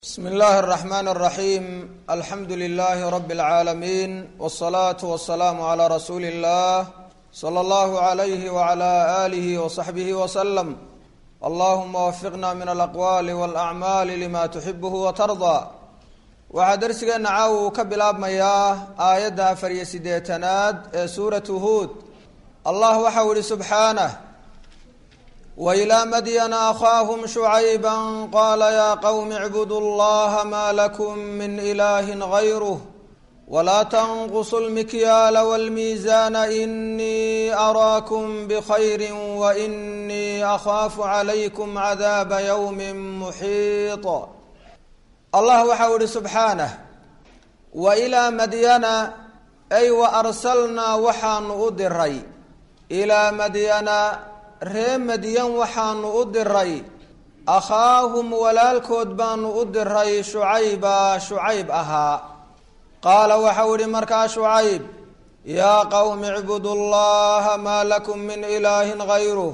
bsm اllahi الرحmn الرaحيم alxamdu لlh رb العaalمين والصlaaة والسlاam عlى rasuuli الlah slى اllah عlyh وعlى آlih وصaxbih وsلم allahuma wfiqna min alaqwali wاlأcmaali lima tuxibh وtarضى waxaa dersigeena caaw uu ka bilaabmayaa aayadda afar iyo sideetanaad ee suuratu huod allah waxau ihi subxaanه وإlى mdyna أkhاahm شhuعayba qala ya qwm اعbuduu اllaha ma lakm min إlah غayrه wla تnqصu الmikyaal wاlmiizan إnii أraakm bخayr وإnii أkhاaf عlaykm cadaaba yوم muxiiط allah waxau ihi subxaanه وإlى madyana ay وأrslnaa waxaanu u diray إlىa madyana ree madyan waxaanu u diray akhaahum walaalkood baanu u diray shucayba shucayb ahaa qaala waxau ihi markaa shucayb yaa qowmi icbudu llaha maa lakum min ilaahin gayruh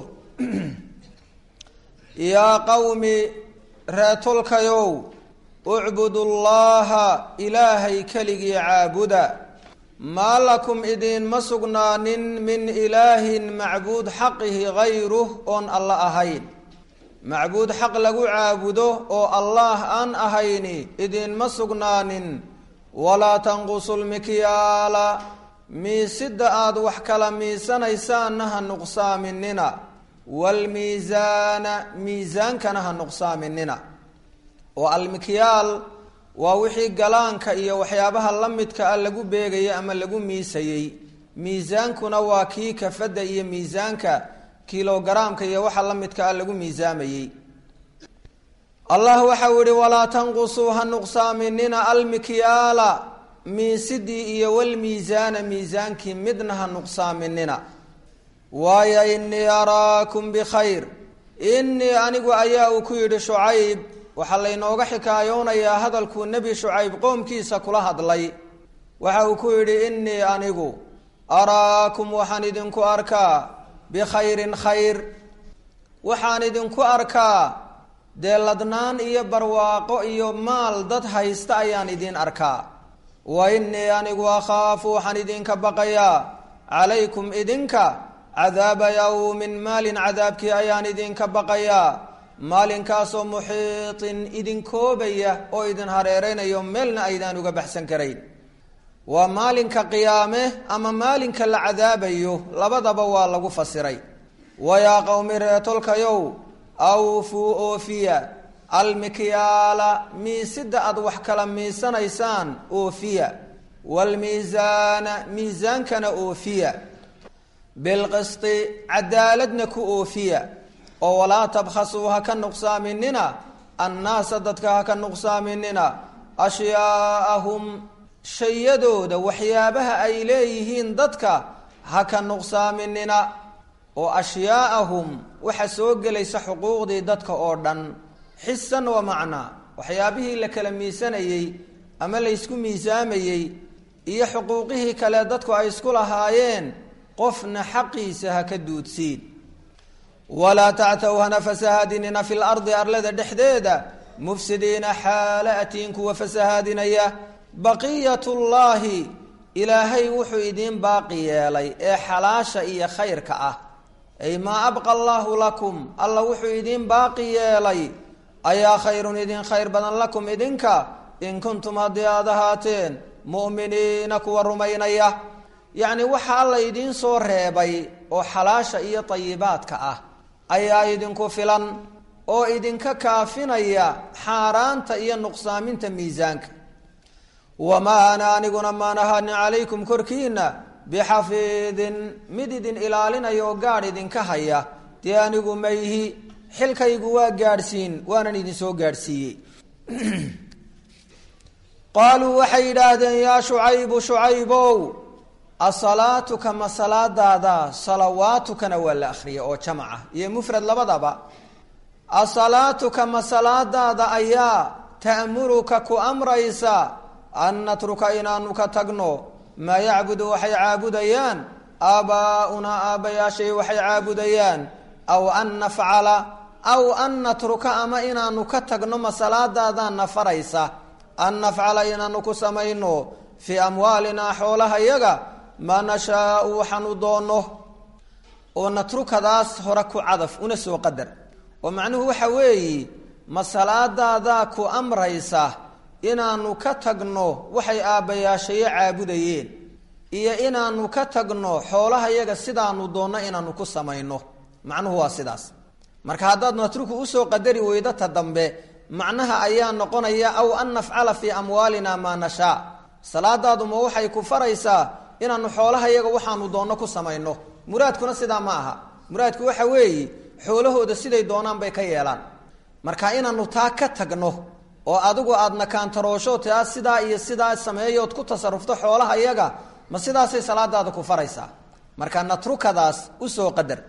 yaa qowmi reetolkayow ucbudu llaha ilaahay keligii caabuda maa lakum idiinma sugnaanin min ilaahin macbuud xaqihi gayruh oon alla ahayn macbuud xaq lagu caabudo oo allaah aan ahayni idiinma sugnaanin walaa tanqusu lmikyaala miisida aada wax kala miisanaysaanna ha nuqsaaminina waalmiisaana miisaankana ha nuqsaaminina oo almikyaal waa wixii galaanka iyo waxyaabaha la midka ah lagu beegayay ama lagu miisayey miisaankuna waa kii kafadda iyo miisaanka kilogaraamka iyo waxa la midka ah lagu miisaamayey allah waxau yihi walaa tanqusuu ha nuqsaaminina almikyaala miisidii iyo walmiisaana miisaankii midna ha nuqsaaminina waayo inii araakum bikhayr inii anigu ayaa uu ku yidhi shucayb waxaa laynooga xikaayoonayaa hadalkuu nebi shucayb qoomkiisa kula hadlay waxa uu ku yidhi innii anigu araakum waxaan idinku arkaa bikhayrin khayr waxaan idinku arkaa dee ladnaan iyo barwaaqo iyo maal dad haysta ayaan idin arkaa wa innii anigu akhaafu waxaan idinka baqayaa calaykum idinka cadaaba yawmin maalin cadaabkii ayaan idinka baqayaa maalinkaasoo muxiitin idin koobaya oo idin hareereynayo meelna aydaan uga baxsan karayn waa maalinka qiyaame ama maalinka la cadaabayo labadaba waa lagu fasiray wayaa qowmi reetolkayow awfuu oofiya almikyaala miisida aad wax kala miisanaysaan oofiya waalmiisaana miisaankana oofiya bilqisti cadaaladna ku oofiya oo walaa tabkhasuu ha ka nuqsaaminina annaasa dadka ha ka nuqsaaminina ashyaaahum shayadooda waxyaabaha ay leeyihiin dadka ha ka nuqsaaminina oo ashyaaahum waxa soo gelaysa xuquuqdii dadka oo dhan xisan wa macnaa waxyaabihii la kala miisanayey ama laysku miisaamayey iyo xuquuqihii kale dadku ay isku lahaayeen qofna xaqiisa ha ka duudsiin walaa tactaw hana fasahaadinina fi lardi arlada dhexdeeda mufsidiina xaala atiin kuwa fasahaadinaya baqiyat llaahi ilaahay wuxuu idiin baaqi yeelay ee xalaasha iyo khayrka ah ay maa abqa allaahu lakum alla wuxuu idiin baaqi yeelay ayaa khayrun idin khayr badan lakum idinka in kuntum haddii aad ahaateen mu'miniina kuwa rumaynaya yacni waxa alla idiin soo reebay oo xalaasha iyo tayibaadka ah ayaa idinku filan oo idinka kaafinaya xaaraanta iyo nuqsaaminta miisaanka wamaa ana aniguna maan ahaanin calaykum korkiina bixafiidin mid idin ilaalinaya oo gaadh idinka haya dee anigu mayhi xilkaygu waa gaadhsiin waanan idinsoo gaadhsiiyey qaaluu waxay yidhaahdeen yaa shucaybu shucaybow asalaatuka ma salaadaada salawaatukana waa la akriya oo jamaca iyo mufrad labadaba asalaatuka ma salaadaada ayaa ta'muruka ku amraysa an natruka inaanu ka tagno maa yacbudu waxay caabudayaan aabbaa'unaa aabbayaashay waxay caabudayaan aw an nafcala aw an natruka ama inaanu ka tagno masalaadaadaana faraysa an nafcala inaanu ku samayno fii amwaalinaa xoolaha yaga maa nashaau waxaanu doonno oo natrukadaas hore ku cadaf una soo qadar oo macnuhu waxa weeyi masalaadaadaa ku amraysa inaanu ka tagno waxay aabbayaashayo caabudayeen iyo inaanu ka tagno xoolaha yaga sidaanu doonno inaanu ku samayno macnuhu waa sidaas marka haddaad natruku usoo qadari weydo ta dambe macnaha ayaa noqonaya aw an nafcala fii amwaalina maa nashaa salaadaaduma waxay ku faraysaa inaanu xoolaha yaga waxaanu doonno ku samayno muraadkuna sidaa ma aha muraadku waxa weeye xoolahooda siday doonaan bay ka yeelaan marka inaanu taa ka tagno oo adigu aadna kaantaroosho taa sidaa iyo sidaa sameeyood ku tasarufto xoolaha yaga ma sidaasay salaadaada ku faraysaa marka natrukadaas usoo qadar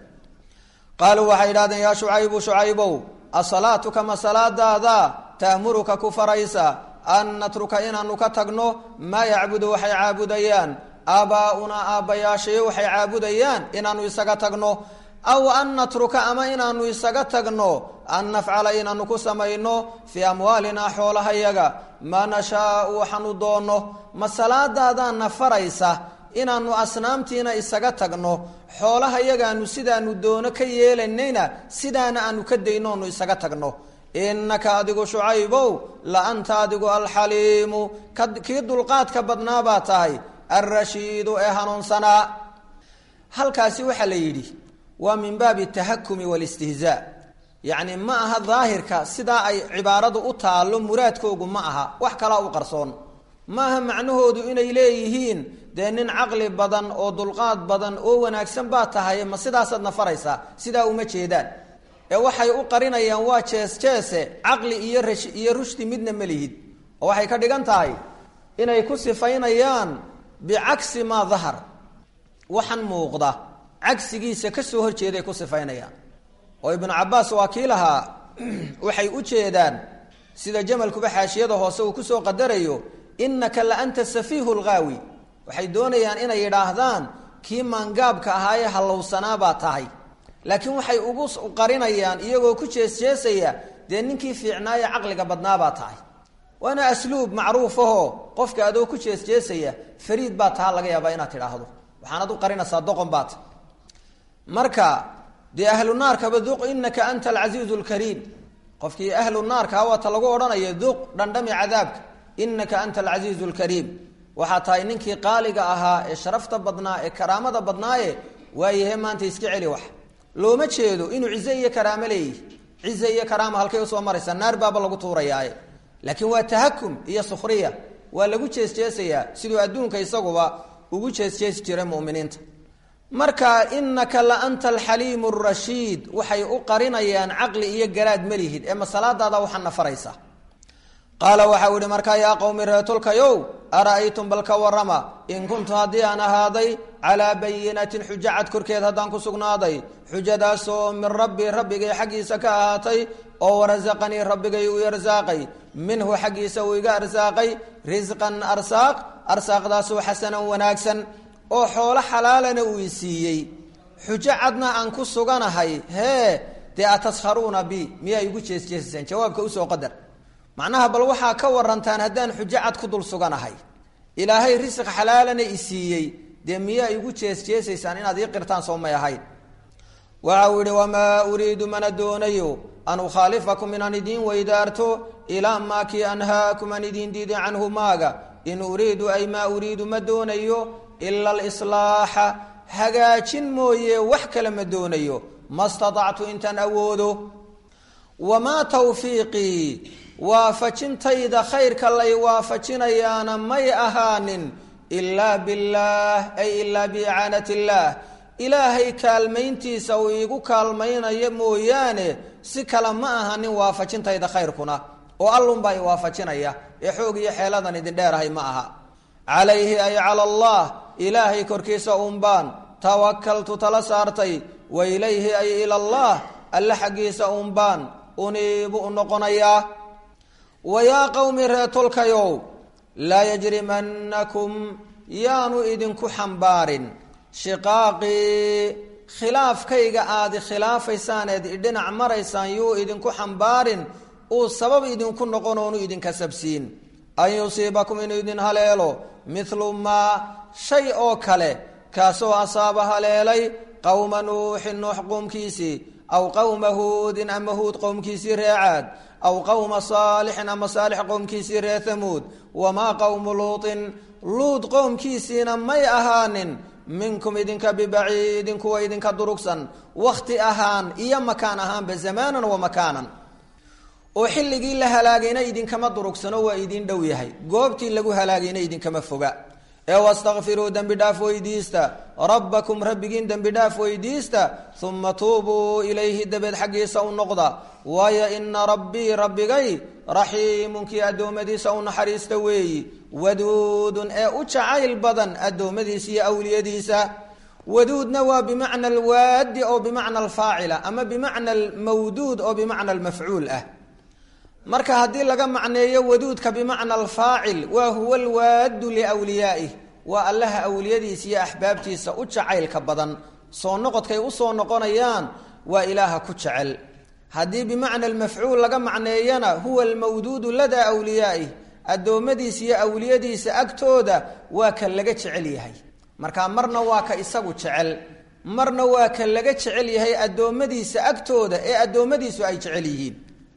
qaaluu waxay idhahdeen yaa shucaybu shucaybow asalaatuka ma salaadaada ta'muruka ku faraysa an natruka inaanu ka tagno maa yacbudu waxay caabudayaan aabbaa'unaa aabbayaashayo waxay caabudayaan inaanu isaga tagno aw an natruka ama inaanu isaga tagno an nafcala inaanu ku samayno fii amwaalinaa xoolahayaga maa nashaau waxaanu doonno ma salaadaadaana faraysa inaanu asnaamtiina isaga tagno xoolaha yagaanu sidaanu doono ka yeelanayna sidaana aanu ka dayno onu isaga tagno innaka adigu shucaybow la anta adigu alxaliimu kii dulqaadka badnaa baa tahay alrashiidu ee hanuunsanaa halkaasi waxaa la yidhi waa min baabi tahakumi walistihzaa yacni ma aha daahirka sidaa ay cibaaradu u taallo muraadkoogu ma aha wax kalaa u qarsoon ma aha macnahoodu inay leeyihiin dee nin caqli badan oo dulqaad badan oo wanaagsan baa tahay ma sidaasaadna faraysaa sidaa uma jeedaan ee waxay u qarinayaan waa jees jeese caqli iyo rash iyo rushdi midna ma lihid oo waxay ka dhigan tahay inay ku sifaynayaan bicagsi maa dahar waxan muuqda cagsigiisa kasoo horjeeday ku sifaynayaan oo ibnu cabaas waa kii lahaa waxay u jeedaan sida jamalkuba xaashiyada hoose uu kusoo qadarayo innaka la anta safiihu lghaawi waxay doonayaan inay yidhaahdaan kii maangaabka ahaayee hallowsanaa baa tahay laakiin waxay ugu qarinayaan iyagoo ku jeesjeesaya dee ninkii fiicnaaye caqliga badnaabaa tahay waana asluub macruufahoo qofka adoo ku jeesjeesaya fariid baa taha laga yaabaa inaad tidhaahdo waxaanad u qarinaysaa doqon baata marka dee ahlu naarkaba duq inaka anta alcasiizu lkariim qofkii ahlu naarka waata lagu odhanaya duq dhandhami cadaabka inaka anta alcasiizu lkariim waxaa tahay ninkii qaaliga ahaa ee sharafta badnaa ee karaamada badnaaye waayahe maanta iska celi wax looma jeedo inuu cize iyo karaamo leeyihi cize iyo karaama halkay usoo maraysaa naar baaba lagu tuurayaaye laakiin waa tahakum iyo sukhriya waa lagu jeesjeesayaa siduu adduunka isaguba ugu jeesjeesi jiray muminiinta marka inaka la anta alxaliimu rashiid waxay u qarinayaan caqli iyo garaad malihid ee masalaadaada waxaana faraysa qaala waxau ihi markaa yaa qowmi reetulkayow ara-aytum bal ka warama in kuntu haddii aan ahaaday calaa bayinatin xujo cad korkeed haddaan ku sugnaaday xujadaasoo min rabbi rabbigay xaggiisa ka ahaatay oo warasaqanii rabbigay uu arsaaqay minhu xaggiisa uu iga arsaaqay risqan arsaaq arsaaqdaasoo xasanan wanaagsan oo xoolo xalaalana uu i siiyey xujo cadna aan ku suganahay hee dee ataskharuuna bi miyaa igu jeesjeesaseen jawaabka usoo qadar macnaha bal waxaa ka warantaan haddaan xujo cad ku dul suganahay ilaahay risq xalaalana i siiyey dee miyaa igu jeesjeesaysaan inaad ii qirtaan soo may ahayn waxa uu yihi wamaa uriidu mana doonayo an ukhaalifakum inaan idiin weydaarto ilaa maa kii anhaakum aan idiin diiday canhu maaga in uriidu ay maa uriidu ma doonayo ila alislaaxa hagaajin mooye wax kale ma doonayo ma statactu intaan awoodo wamaa tawfiiqii waafajintayda khayrka lay waafajinayaana may ahaanin ilaa billaah ay ilaa biicaanat illaah ilaahay kaalmayntiisa uu iigu kaalmaynayo mooyaane si kale ma ahanin waafajintayda khayrkuna oo allunbaa i waafajinaya ee xoog iyo xeeladan idin dheerahay ma aha calayhi ay cala allah ilaahay korkiisa uunbaan tawakaltu tala saartay wa ilayhi ay ila allah alle xaggiisa uunbaan uniibu u noqonayaa wa yaa qowmi reetolkayow laa yajrimannakum yaanu idinku xambaarin shiqaaqii khilaafkayga aadi khilaafaysaan eed idhinac maraysaan yuu idinku xambaarin uu sabab idinku noqon oonu idinka sabsiin an yusiibakum inuu idin haleelo mithlu maa shay oo kale kaasoo asaaba haleelay qowma nuuxin nuux qoomkiisii aw qowma huudin ama huud qowmkiisii ree caad aw qowma saalixin ama saalix qowmkiisii ree hamuud wamaa qowmu luutin luud qowmkiisiina may ahaanin minkum idinka bibaciidin kuwa idinka durugsan wakhti ahaan iyo makaan ahaanba zamaanan wa makaanan oo xilligii la halaagayna idinkama durugsano waa idin dhow yahay goobtii lagu halaagayna idinkama foga ee wastakfiruu dembi dhaaf weydiista rabbakum rabbigiin dembi dhaaf weydiista uma tuubuu ilayhi dabeed xaggiisa u noqda waayo ina rabbii rabbigay raxiimun kii addoommadiisa u naxariista weeyi waduudun ee u jacayl badan addoommadiisa iyo awliyadiisa waduudna waa bimacna alwaadi oo bimacna alfaacila ama bimacna almawduud oo bimacna almafcuul ah marka haddii laga macneeyo waduudka bimacna alfaacil waa huwa alwaadu liwliyaa'ih waa allaha awliyadiisa iyo axbaabtiisa u jacaylka badan soo noqodkay usoo noqonayaan waa ilaaha ku jecel haddii bimacna almafcuul laga macneeyana huwa almawduudu ladaa awliyaa'ih addoommadiisa iyo awliyadiisa agtooda waa ka laga jecel yahay marka marna waa ka isagu jecel marna waa ka laga jecel yahay addoommadiisa agtooda ee addoommadiisu ay jecel yihiin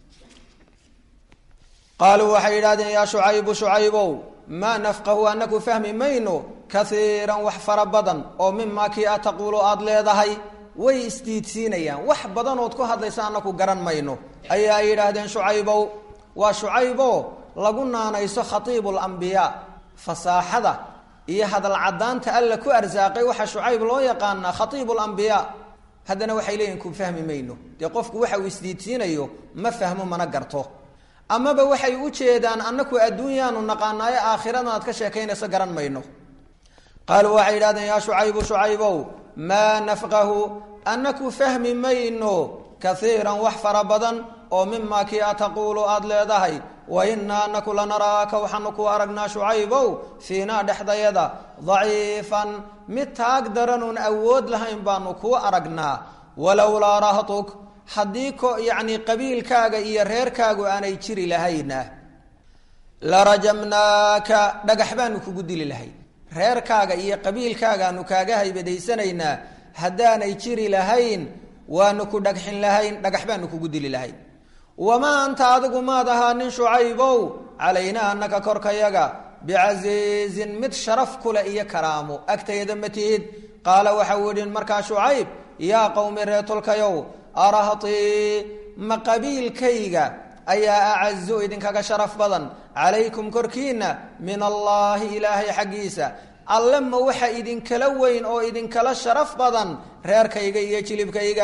qaaluu waxay yidhahdeen yaa shucaybu shucaybow maa nafqahu anaku fahmi mayno kaiiran wax fara badan oo mimaa kii a taquulu aada leedahay way isdiidsiinayaan wax badanood ku hadlaysa anaku garan mayno ayaa ay yidhaahdeen shucaybow waa shucaybo lagu naanayso khatiibu lambiyaa fasaaxada iyo hadal cadaanta alla ku arsaaqay waxaa shucayb loo yaqaanaa khatiibu lambiyaa haddana waxay leeyihin ku fahmi mayno dee qofku waxa uu isdiidsiinayo ma fahmo mana garto amaba waxay u jeedaan annaku adduunyaanu naqaanaayo aakhirana aad ka sheekaynayso garan mayno qaaluu waxay yidhahdeen yaa shucaybu shucaybow maa nafqahu annaku fahmi mayno kaiiran wax fara badan oo mimaa kii a taquulu aada leedahay wa innaa anaku lanaraaka waxaanu ku aragnaa shucaybow fiinaa dhexdayada daciifan mid taag daranuun awood lahayn baanu kuu aragnaa walowlaa rahtuk haddii ko yacni qabiilkaaga iyo reerkaagu aanay jiri lahayna la rajamnaaka dhagax baanu kugu dili lahayn reerkaaga iyo qabiilkaagaanu kaaga haybadaysanaynaa haddaanay jiri lahayn waanu ku dhagxin lahayn dhagax baanu kugu dili lahayn wamaa anta adigu maad ahaa nin shucaybow calaynaa annaka korkayaga bicasiizin mid sharaf kuleh iyo karaamo agtayda ma tihid qaala waxau idhi markaa shucayb yaa qowmi reetolkayow arahtii ma qabiilkayga ayaa acazu idinkaga sharaf badan calaykum korkiina min allaahi ilaahay xaggiisa alle ma waxa idinkala weyn oo idinkala sharaf badan reerkayga iyo jilibkayga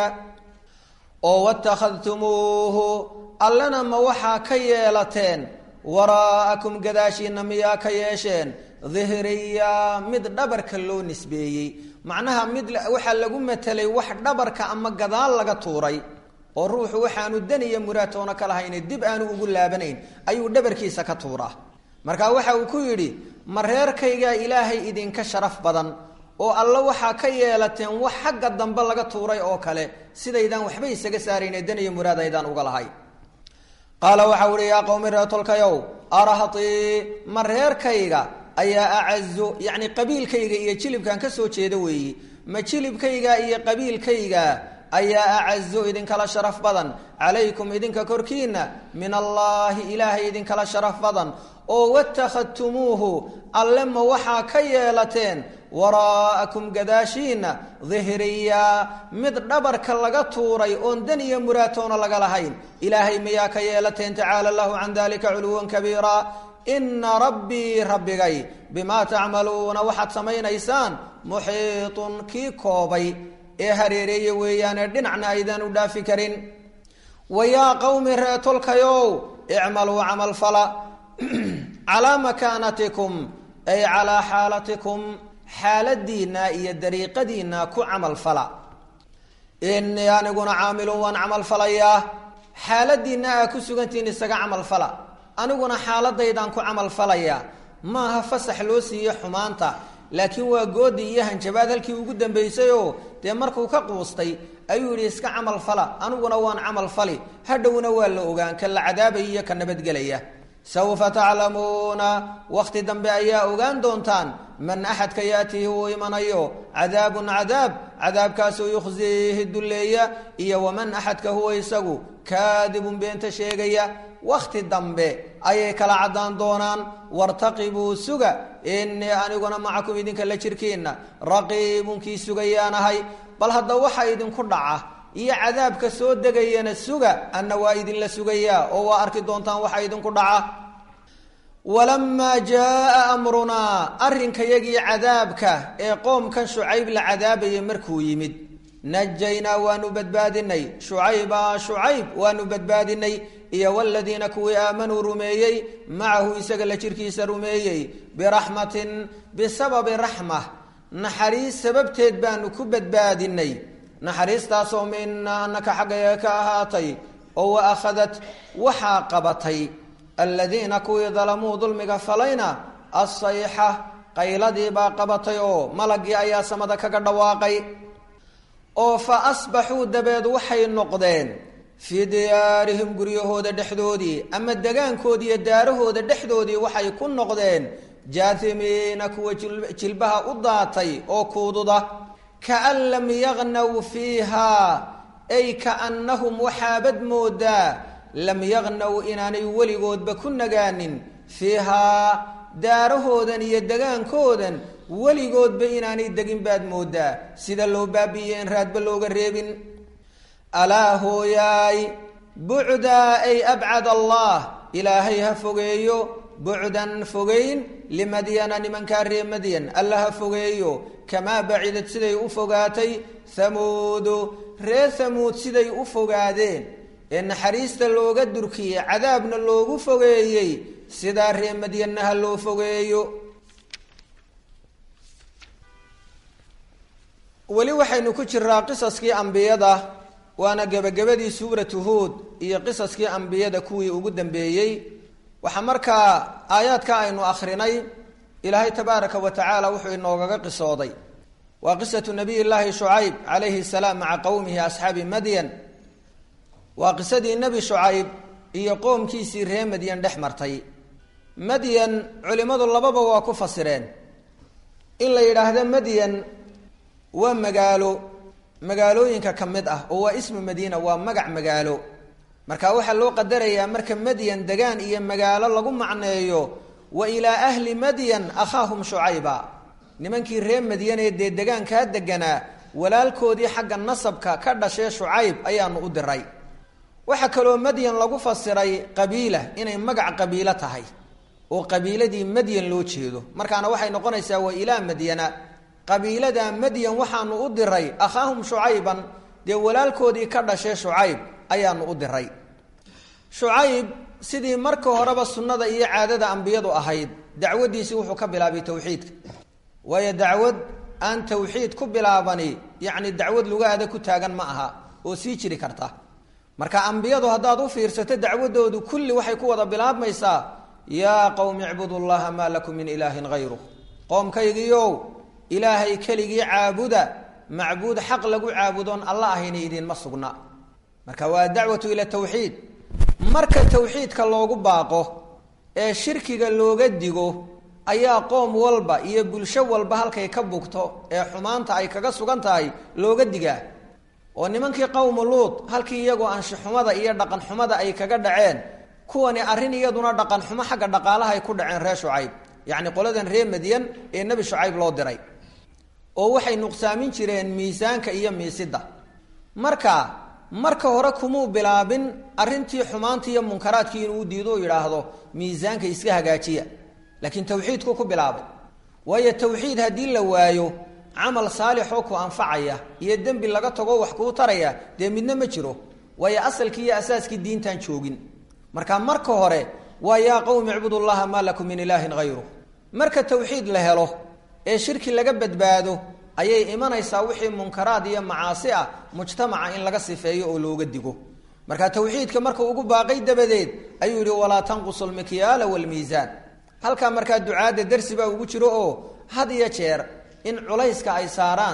oo watakhadtumuuhu allena ma waxaa ka yeelateen waraa'akum gadaashiina miyaa ka yeesheen dihriya mid dhabarka loo nisbeeyey macnaha mid waxaa lagu matelay wax dhabarka ama gadaal laga tuuray oo ruuxu waxaanu daniya muraatoona ka lahayne dib aanu ugu laabanayn ayuu dhabarkiisa ka tuuraa marka waxa uu ku yidhi ma reerkaygaa ilaahay idinka sharaf badan oo alle waxaa ka yeelateen wax xagga dambe laga tuuray oo kale sidaydaan waxba isaga saarayne daniya muraad aydaan uga lahay qaala waxau ihi yaa qowmi reetolkayow arahtii ma reerkayga ayaa acazu yacni qabiilkayga iyo jilibkan ka soo jeeda weeye ma jilibkayga iyo qabiilkayga ayaa acazu idinkala sharaf badan calaykum idinka korkiina min allaahi ilaahay idinkala sharaf badan oo watakhadtumuuhu alle ma waxaa ka yeelateen waraa'akum gadaashiina dihriya mid dhabarka laga tuuray oon dan iyo muraatoona laga lahayn ilaahay miyaa ka yeelateen tacaala lahu can dalika culuwan kabiira ina rabbii rabbigay bimaa tacmaluuna waxaad samaynaysaan muxiitun kii koobay ee hareereeye weeyaane dhinacna aydaan u dhaafi karin wa yaa qowmi reetolkayow icmaluu camal fala calaa makaanatikum ay calaa xaalatikum xaaladiinna iyo dariiqadiinna ku camal fala inii aniguna caamilun waan camal falayaa xaaladiinna aa ku sugantihiin isaga camal fala aniguna xaaladaydaan ku camal falayaa maaha fasax loo siiye xumaanta laakiin waa goodi iyo hanjabaad halkii ugu dambaysayoo dee markuu ka quustay ayuu yidhi iska camal fala aniguna waan camal fali hadhowna waa la ogaan ka la cadaabaya iyo ka nabadgelaya sawfa taclamuuna wakhti dambe ayaa ogaan doontaan man axadka yaatihi uu imanayo cadaabun cadaab cadaabkaasoo yukhsiihi dulleeya iyo waman axadka huwa isagu kaadibun beenta sheegaya wakhti dambe ayay kala caddaan doonaan wartaqibuu suga innii aniguna macakum idinka la jirkiinna raqiibunkii sugayaanahay bal hadda waxa idinku dhaca iyo cadaabka soo degayana suga anna waa idinla sugayaa oo waa arki doontaan waxa idinku dhaca walamaa jaaa amrunaa arrinkayagii cadaabka ee qoomkan shucayb la cadaabayay markuu yimid najaynaa waanu badbaadinay shucayba shucayb waanu badbaadinay iyo waladiina kuwii aamanuu rumeeyey macahu isaga la jirkiisa rumeeyey biraxmatin bisababi raxma naxariis sababteed baanu ku badbaadinay naxariistaasoo minaa anaka xaggayaga ka ahaatay oo wa akhadat waxaa qabatay aladiina kuwii dalamuu dulmiga falayna assayxa qayladii baa qabatay oo malagii ayaa samada kaga dhawaaqay oo fa asbaxuu dabeed waxay noqdeen fii diyaarihim guryahooda dhexdoodii ama degaankoodii iyo daarahooda dhexdoodii waxay ku noqdeen jaatimiina kuwa jilbaha u daatay oo kuududa kaan lam yagnaw fiiha ay kaannahum waxaabad moodaa lam yagnaw inaanay weligoodba ku nagaanin fiihaa daarahoodan iyo degaankoodan weligoodba inaanay degin baad moodaa sida loo baabi'iye in raadba looga reebin alaa hooyaay bucdaa ay abcad allah ilaahay ha fogeeyo bucdan fogeyn limadyana nimankaa ree madyan alla ha fogeeyo kamaa bacidad siday u fogaatay hamuudu ree hamuud siday u fogaadeen ee naxariista looga durkiyey cadaabna loogu fogeeyey sidaa ree madyanna ha loo fogeeyo weli waxaynu ku jiraa qisaskii ambiyada waana gebagabadii suuratu huod iyo qisaskii ambiyada kuwii ugu dambeeyey waxaa markaa aayaadka aynu akrinay ilaahay tabaaraka wa tacaala wuxuu inoogaga qisooday waa qisatu nabiy llaahi shucayb calayhi salaam maca qowmihi asxaabi madyan waa qisadii nebi shucayb iyo qoomkiisii ree madyan dhex martay madyan culimmadu lababa waa ku fasireen in la yidhaahdo madyan waa magaalo magaalooyinka ka mid ah oo waa ismu madiina waa magac magaalo marka waxaa loo qadarayaa marka madyan degaan iyo magaalo lagu macneeyo wa ilaa ahli madyan akhaahum shucayba nimankii ree madyanee dee degaankaa deganaa walaalkoodii xagga nasabka ka dhashee shucayb ayaanu u diray waxaa kaloo madyan lagu fasiray qabiila inay magac qabiilo tahay oo qabiiladii madyan loo jeedo markaana waxay noqonaysaa wa ilaa madyana qabiilada madyan waxaanu u diray akhaahum shucayban dee walaalkoodii ka dhashee shucayb ayaanu u diray shucayb sidii marka horeba sunnada iyo caadada ambiyadu ahayd dacwadiisii wuxuu ka bilaabay tawxiidka waayo dacwad aan tawxiid ku bilaabani yacni dacwad lugaada ku taagan ma aha oo sii jiri karta marka ambiyadu haddaad u fiirsato dacwadoodu kulli waxay ku wada bilaabmaysaa yaa qowmi icbudu llaha maa lakum min ilaahin hayru qoomkaygiiow ilaahay keligii caabuda macbuud xaq lagu caabudoon alla ahayna idiinma sugna marka waa dacwatu ila tawxiid marka tawxiidka loogu baaqo ee shirkiga looga digo ayaa qoom walba iyo bulsho walba halkay ka bugto ee xumaanta ay kaga sugan tahay looga digaa oo nimankii qowmu luud halkii iyagoo anshixumada iyo dhaqan xumada ay kaga dhaceen kuwani arrin iyaduna dhaqan xumo xagga dhaqaalaha ay ku dhaceen reer shucayb yacni qoladan reer madyan ee nebi shucayb loo diray oo waxay nuqsaamin jireen miisaanka iyo miisidda marka marka hore kumuu bilaabin arrintii xumaantii iyo munkaraadkii inuu diido u yidhaahdo miisaanka iska hagaajiya laakiin tawxiidku ku bilaabay waayo tawxiid haddii la waayo camal saalixoo ku anfacaya iyo dembi laga tago wax kuu taraya dee midna ma jiro waayo asalkii iyo asaaskii diintaan joogin marka marka hore waa yaa qowmi icbudu llaha maa lakum min ilaahin hayru marka tawxiid la helo ee shirki laga badbaado ayay imanaysaa wixii munkaraad iyo macaasi ah mujtamaca in laga sifeeyo oo looga digo marka tawxiidka markuu ugu baaqay dabadeed ayuu yihi walaa tanqusu lmikyaala wlmiisaan halkaa markaa ducaadda darsi baa ugu jiro oo had iyo jeer in culayska ay saaraan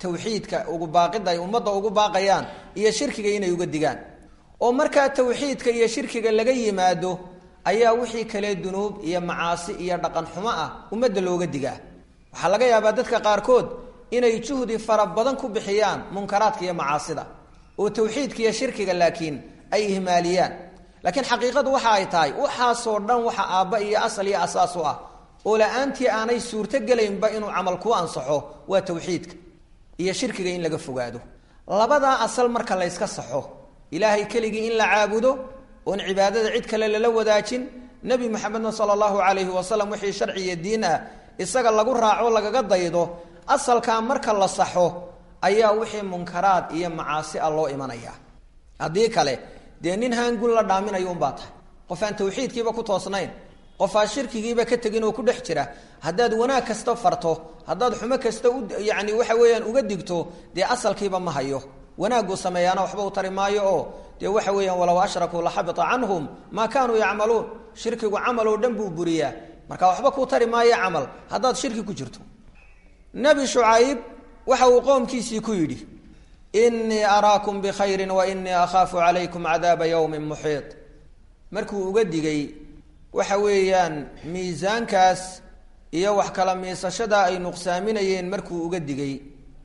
tawxiidka ugu baaqida ay ummadda ugu baaqayaan iyo shirkiga inay uga digaan oo markaa tawxiidka iyo shirkiga laga yimaado ayaa wixii kale dunuub iyo macaasi iyo dhaqan xumo ah ummadda looga digaa waxaa laga yaabaa dadka qaarkood inay juhdi fara badan ku bixiyaan munkaraadka iyo macaasida oo tawxiidka iyo shirkiga laakiin ay ihmaaliyaan laakiin xaqiiqadu waxa ay tahay waxaasoo dhan waxa aabba iyo asal iyo asaas u ah oo la-aantii aanay suurtogelaynba inuu camal ku ansaxo waa tawxiidka iyo shirkiga in laga fogaado labadaa asal marka la yska saxo ilaahay keligii in la caabudo oon cibaadada cid kale lala wadaajin nebi maxamedna sala allahu calayhi wasalam wixii sharci iyo diin ah isaga lagu raaco lagaga daydo asalkaa marka la saxo ayaa wixii munkaraad iyo macaasi ah loo imanayaa haddii kale dee nin haangun la dhaaminayo unbaa tahay qof aan tawxiidkiiba ku toosnayn qof aan shirkigiiba ka tegin oo ku dhex jira haddaad wanaag kasta farto haddaad xumo kasta u yani waxa weeyaan uga digto dee asalkiiba ma hayo wanaaguu sameeyaana waxba u tari maayo oo dee waxa weeyaan walow ashrakuu laxabita canhum maa kaanuu yacmaluun shirkigu camal oo dhan buu buriyaa marka waxba kuu tari maayo camal haddaad shirki ku jirto nebi shucayb waxa uu qoomkiisii ku yidhi inii araakum bikhayrin wa inii akhaafu calaykum cadaaba yowmin muxiid markuu uga digay waxa weeyaan miisaankaas iyo wax kala miisashada ay nuqsaaminayeen markuu uga digay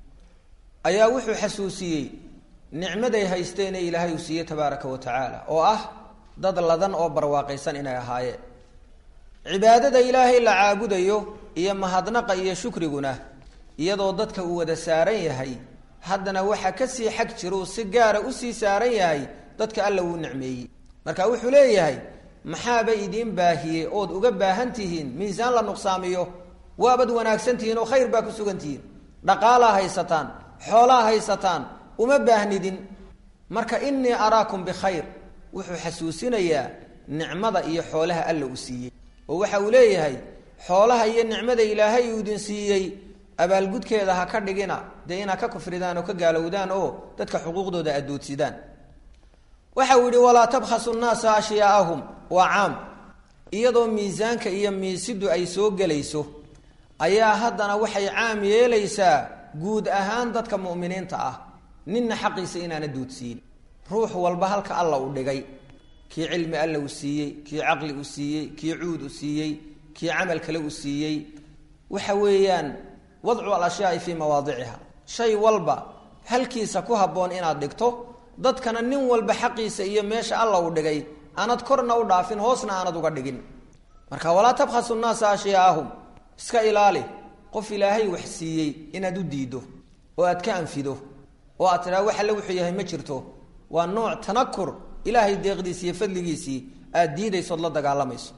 ayaa wuxuu xasuusiyey nicmaday haysteene ilaahay uu siiyey tabaaraka wa tacaala oo ah dad ladan oo barwaaqaysan inay ahaayeen cibaadada ilaahay la caabudayo iyo mahadnaqa iyo shukriguna iyadoo dadka uu wada saaran yahay haddana waxa kasii xag jiruu si gaara usii saaran yahay dadka alla wuu nicmeeyey marka wuxuu leeyahay maxaaba idiin baahiyey ood uga baahan tihiin miisaan la nuqsaamiyo waabad wanaagsan tihiin oo khayr baa ku sugan tihiin dhaqaalaa haysataan xoolaa haysataan uma baahnidin marka inii araakum bikhayr wuxuu xasuusinayaa nicmada iyo xoolaha alla uu siiyey oo waxa uu leeyahay xoolaha iyo nicmada ilaahay uu idin siiyey abaalgudkeeda ha ka dhigina dee inaad ka kufridaan oo ka gaalowdaan oo dadka xuquuqdooda adoodsidaan waxa uu yihi walaa tabkhasu nnaasa ashyaaahum waa caam iyadoo miisaanka iyo miisidu ay soo gelayso ayaa haddana waxay caam yeelaysaa guud ahaan dadka mu'miniinta ah ninna xaqiisa inaana duudsiin ruux walba halka alla uu dhigay kii cilmi alla uu siiyey kii caqli uu siiyey kii cuud uu siiyey kii camal kale uu siiyey waxa weeyaan wadcu alashyaai fii mawaadiciha shay walba halkiisa ku habboon inaad dhigto dadkana nin walba xaqiisa iyo meesha alla uu dhigay aanad korna u dhaafin hoosna aanad uga dhigin marka walaa tabkhasu nnaasa ashyaa'ahum iska ilaali qof ilaahay wax siiyey inaad u diiddo oo aad ka anfido oo aad tidhaha wax alle wuxuu yahay ma jirto waa nooc tanakur ilaahay deeqdiisi iyo fadligiisii aad diidaysood la dagaalamayso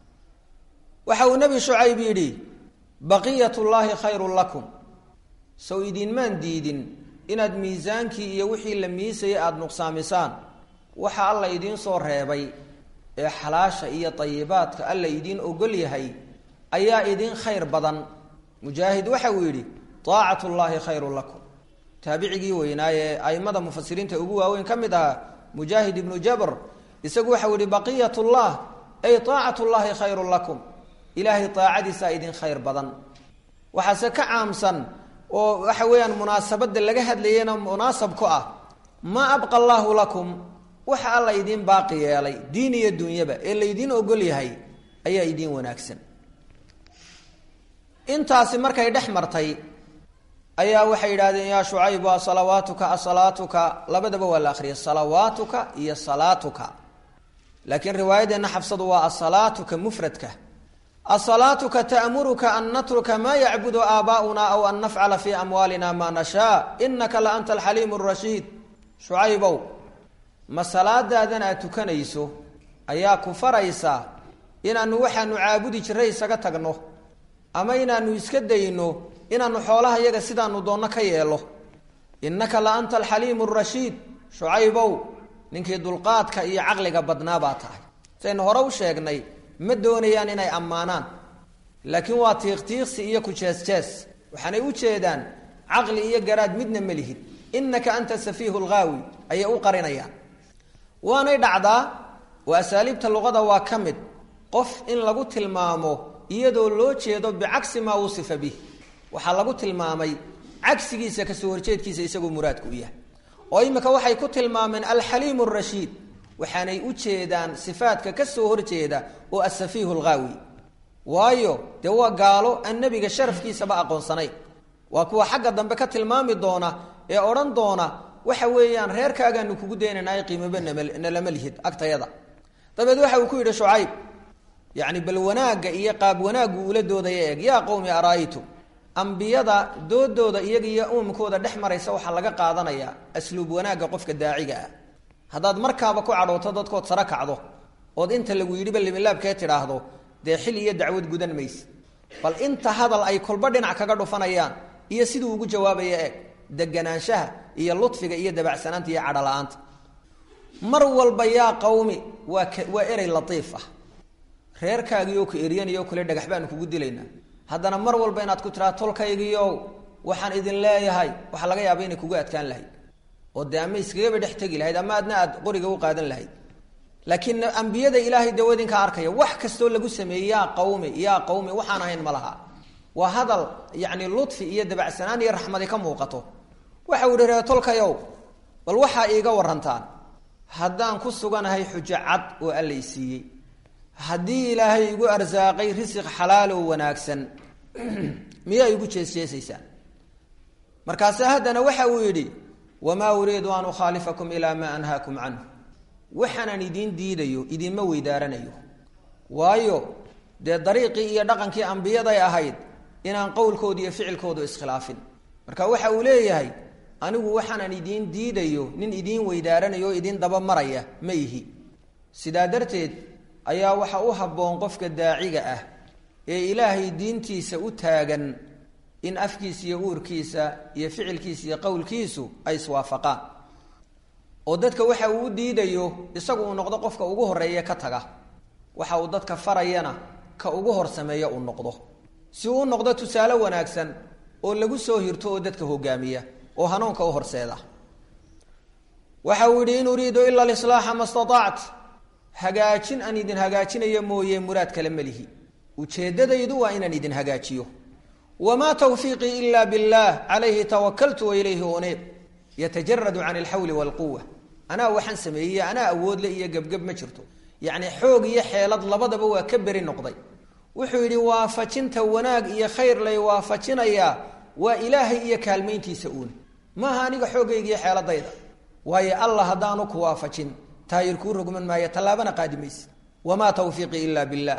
waxa uu nebi shucayb yidhi baqiyat llaahi khayrun lakum sow idinmaan diidin inaad miisaankii iyo wixii la miisayay aada nuqsaamisaan waxa alla idiin soo reebay ee xalaasha iyo tayibaadka alla idiin ogol yahay ayaa idiin khayr badan mujaahid waxa uu yidhi aacat llaahi khayrun lakum taabicigii weynaaye aimada mufasiriinta ugu waaweyn ka mid ahaa mujaahid ibnu jabr isagu waxau yihi baqiyat llah ay aacat llaahi khayrun lakum ilaahay aacadiisaa idin khayr badan waxaase ka caamsan oo waxa weeyaan munaasabada laga hadlayana munaasab ku ah maa abqa allaahu lakum waxa alla idiin baaqi yeelay diin iyo dunyaba ee laydiin ogol yahay ayaa idiin wanaagsan intaasi markay dhex martay ayaa waxay yidhahdeen yaa shucaybu asalawaatuka asalaatuka labadaba waa la akriyay salawaatuka iyo salaatuka laakiin riwaayadeenna xabsadu waa asalaatuka mufradka asalaatuka ta'muruka an natruka maa yacbudu aabaa'una aw an nafcala fii amwaalina maa nashaa inaka la anta alxaliimu arashiid shucaybow ma salaadaadan aad tukanayso ayaa ku faraysa inaanu waxaanu caabudi jiray isaga tagno ama inaanu iska dayno inaanu xoolaha yaga sidaanu doonno ka yeelo innaka la anta alxaliimu arashiid shucaybow ninkii dulqaadka iyo caqliga badnaa baa tahay saynu hore u sheegnay ma doonayaan inay ammaanaan laakiin waa tiiqtiiqsi iyo ku jees-jees waxaanay u jeedaan caqli iyo garaad midna ma lihid innaka anta safiihu lghaawi ayay u qarinayaan waanay dhacdaa oo asaaliibta luqada waa ka mid qof in lagu tilmaamo iyadoo loo jeedo bicagsi maa wusifa bih waxaa lagu tilmaamay cagsigiisa kasoo horjeedkiisa isagoo muraadku u yahay oo imika waxay ku tilmaameen alxaliim arashiid waxaanay u jeedaan sifaadka kasoo horjeeda oo asafiihu lghaawi waayo dee waa gaalo aan nebiga sharafkiisaba aqoonsanayn waa kuwa xagga dambe ka tilmaami doona ee odhan doona waxa weeyaan reerkaagaanu kugu daynanay qiimaba nalama lihid agtayada dabeed waxa uu ku yidhi shucayb yacni bal wanaagga iyo qaab wanaaggu ula doodaya eeg yaa qowmi ara'aytum ambiyada doodooda iyaga iyo uumkooda dhex maraysa waxaa laga qaadanayaa asluub wanaagga qofka daaciga ah haddaad markaaba ku cadhooto dadkood sare kacdo ood inta lagu yidhiba limilaabkee tidhaahdo dee xil iyo dacwad gudan mayse bal inta hadal ay kolba dhinac kaga dhufanayaan iyo siduu ugu jawaabaya eeg deganaanshaha iyo ludfiga iyo dabacsanaanta iyo cadhola-aanta mar walba yaa qawmi waa k waa erey latiif ah reerkaagiioo ku eryanayoo kale dhagax baanu kugu dilaynaa haddana mar walba inaad ku tiraa tolkaygiiow waxaan idin leeyahay waxaa laga yaaba inay kugu adkaan lahayd oo dee ama iskagaba dhex tegi lahayd ama adna aad qoriga u qaadan lahayd laakiin ambiyada ilaahay dawadinka arkaya wax kastoo lagu sameeyey yaa qawmi yaa qawmi waxaan ahayn ma laha waa hadal yacni ludfi iyo dabacsanaan iyo raxmadi ka muuqato waxa uu ihi ree tolkayow bal waxaa iiga warantaan haddaan ku suganahay xujo cad oo allay siiyey haddii ilaahay igu arsaaqay risiq xalaalow wanaagsan miyaa igu jeesjeesaysaan markaase haddana waxa uu yidhi wamaa uriidu an ukhaalifakum ilaa maa anhaakum canhu waxaanaan idiin diidayo idinma weydaaranayo waayo dee dariiqii iyo dhaqankii ambiyaday ahayd inaan qowlkooda iyo ficilkoodu iskhilaafin marka waxa uu leeyahay anigu waxaanaan idiin diidayo nin idiin weydaaranayo oo idiin daba maraya ma ihi sidaa darteed ayaa waxa u habboon qofka daaciga ah ee ilaahay diintiisa u taagan in afkiisa iyo uurkiisa iyo ficilkiisa iyo qowlkiisu ay iswaafaqaan oo dadka waxa uu u diidayo isagu uu noqdo qofka ugu horeeye ka taga waxa uu dadka farayana ka ugu hor sameeya uu noqdo si uu u noqdo tusaale wanaagsan oo lagu soo hirto oo dadka hogaamiya oo hanuunka u horseeda waxa uu yidhi in uriidu ila alislaaxa ma stataact hagaajin aan idin hagaajinayo mooye muraad kale melihi ujeeddadaydu waa inaan idin hagaajiyo wamaa tawfiiqii ila billaah calayhi tawakaltu wa ilayhi uneeb yatajaradu can alxawli waalquwa anaa waxaan sameeyey anaa awoodle iyo gebgeb ma jirto yacni xoog iyo xeelad labadaba waa ka beri noqday wuxuu yidhi waafajinta wanaag iyo khayr lay waafajinayaa waa ilaahay iyo kaalmayntiisa uun maaha aniga xoogayga iyo xeeladayda waayo allah haddaanu ku waafajin taayir kuu rogman maayo tallaabana qaadi mayse wamaa tawfiiqii ila billaah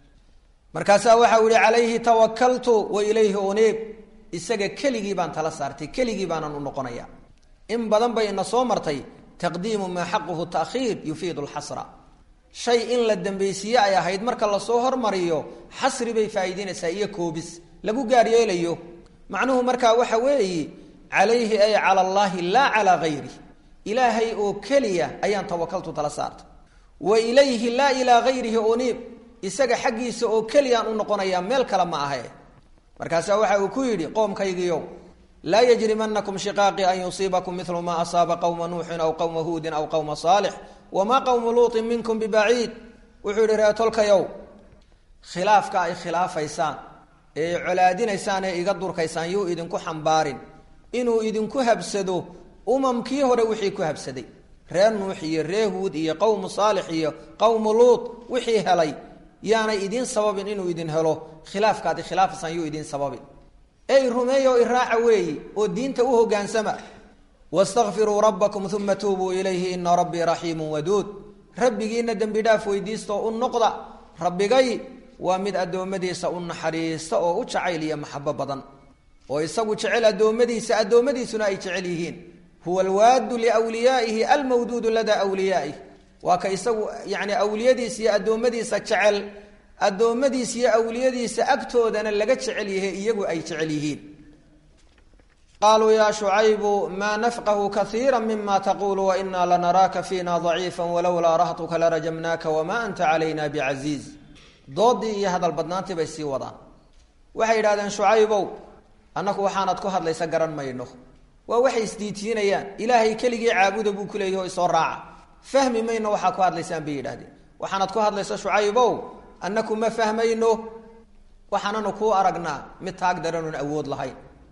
markaasaa waxau yihi calayhi tawakaltu wa ilayhi uneeb isaga keligii baan tala saartay keligii baanan u noqonaya in badan bay ina soo martay taqdiimu maa xaquhu taakhiir yufiidu lxasra shay in la dambaysiiye ay ahayd marka lasoo hormariyo xasri bay faa'iideynaysaa iyo koobis lagu gaar yeelayo macnuhu markaa waxa weeyi calayhi ay cala allaahi laa calaa gayri ilaahay oo keliya ayaan tawakaltu tala saartay wa ilayhi laa ilaa gayrihi uniib isaga xaggiisa oo keliyaan u noqonayaa meel kale ma ahe markaasaa waxa uu ku yidhi qoomkaygiiow laa yajrimanakum shiqaaqii an yusiibakum milu maa asaaba qowma nuuxin aw qowma huudin aw qowma saalix wamaa qowmu luutin minkum bibaciid wuxuu yihi reetolkayow khilaafka ay khilaafaysaan ee colaadinaysaan ee iga durkaysaan yuu idinku xambaarin inuu idinku habsado umamkii hore wixii ku habsaday reer nuux iyo ree huud iyo qowmu saalix iyo qowmu luut wixii helay yaanay idiin sababin inuu idin helo khilaafkaadi khilaafaysaan yuu idiin sababin ey rumeeyo iraaca weeyi oo diinta u hogaansama wastakfiruu rabbakum uma tuubuu ilayhi ina rabbii raxiimu waduud rabbigiina dembi dhaaf weydiistaoo u noqda rabbigay waa mid addoommadiisa u naxariista oo u jacayl iyo maxabo badan oo isagu jecel addoommadiisa addoommadiisuna ay jecel yihiin huwa alwaadu liwliyaaihi almawduudu ladaa wliyaa'ih waa ka isagu yani awliyadiisa iyo addoommadiisa jecel addoommadiisa iyo awliyadiisa agtoodana laga jecel yahay iyagu ay jecel yihiin qaaluu yaa shucaybu maa nafqahu kaiira mima taqulu wainaa lanaraaka fiina daciifa walowlaa rahtuka larajamnaaka wamaa anta calayna bicasiiz doodii iyo hadal badnaantii bay sii wadaan waxay yidhahdeen shucaybow annaku waxaanad ku hadlaysa garan mayno waa waxay isdiitiinayaan ilaahay keligii caabuda buu kuleeyahy o isoo raaca fahmi mayno waxaa ku hadlaysaan bay yidhahdeen waxaanad ku hadlaysa shucaybow annaku ma fahmayno waxaananu kuu aragnaa mid taag daranoon awood lahayn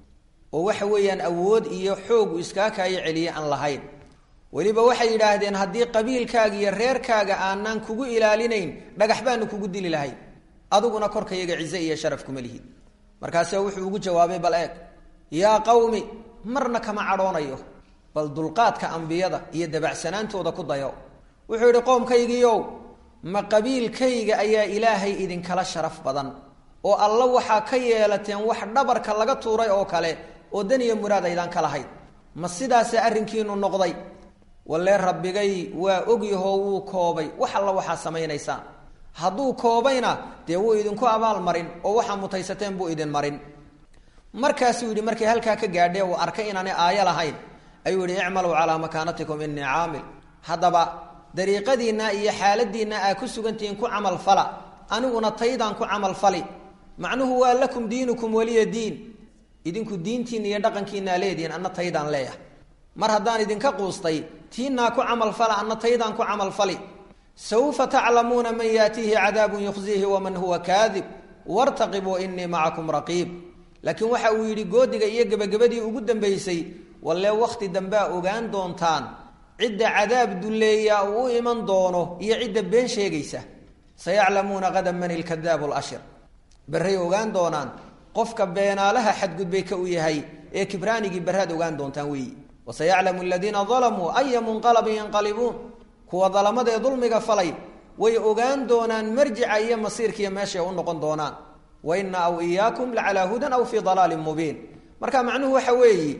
oo waxa weeyaan awood iyo xoog uu iskaa kaayo celiye aan lahayn weliba waxay yidhaahdeen haddii qabiilkaaga iyo reerkaaga aanaan kugu ilaalinayn dhagax baanu kugu dili lahayn adiguna korkayaga cize iyo sharaf kuma lihid markaase wuxuu ugu jawaabay bal eeg yaa qawmi marna kama cadhoonayo bal dulqaadka ambiyada iyo dabacsanaantooda ku dayo wuxuu yidhi qoomkaygiiow ma qabiilkayga ayaa ilaahay idinkala sharaf badan oo alla waxaa ka yeelateen wax dhabarka laga tuuray oo kale oo dan iyo muraad aydaan ka lahayd ma sidaasa arrinkiinu noqday walle rabbigay waa ogyahoo wuu koobay wax alla waxaa samaynaysaan hadduu koobayna dee wuu idinku abaalmarin oo waxaa mutaysateen buu idin marin markaasuu yidhi markay halkaa ka gaadhee uu arkay inaanay aayo lahayn ayuu yidhi icmaluu calaa makaanatikum inii caamil haddaba dariiqadiinna iyo xaaladiinna aa ku sugantihiin ku camal fala aniguna taydaan ku camal fali macnuhu waa lakum diinukum waliya diin idinku diintiinna iyo dhaqankiinaa leedihiin anna taydaan leeyahay mar haddaan idinka quustay tiinaa ku camal fala anna taydaan ku camal fali sawfa taclamuuna man yaatiihi cadaabun yukhziihi waman huwa kaadib wartaqibuu inii macakum raqiib laakiin waxa uu yidhi goodiga iyo gebagabadii ugu dambaysay walle wakhti dambea ogaan doontaan cidda cadaab dulleeya uu u iman doono iyo cidda been sheegaysa sayaclamuuna qadan man ilkadaabu lashir berray ogaan doonaan qofka beenaalaha xadgudbay ka u yahay ee kibraanigii barraad ogaan doontaan weeyi wasayaclamu aladiina dalamuu aya munqalabin yanqalibuun kuwa dalamada ee dulmiga falay way ogaan doonaan marjica iyo masiirkiiyo meeshay u noqon doonaan wa ina aw iyaakum lacalaa hudan aw fii dalaalin mubiin marka macnuhu waxa weeyi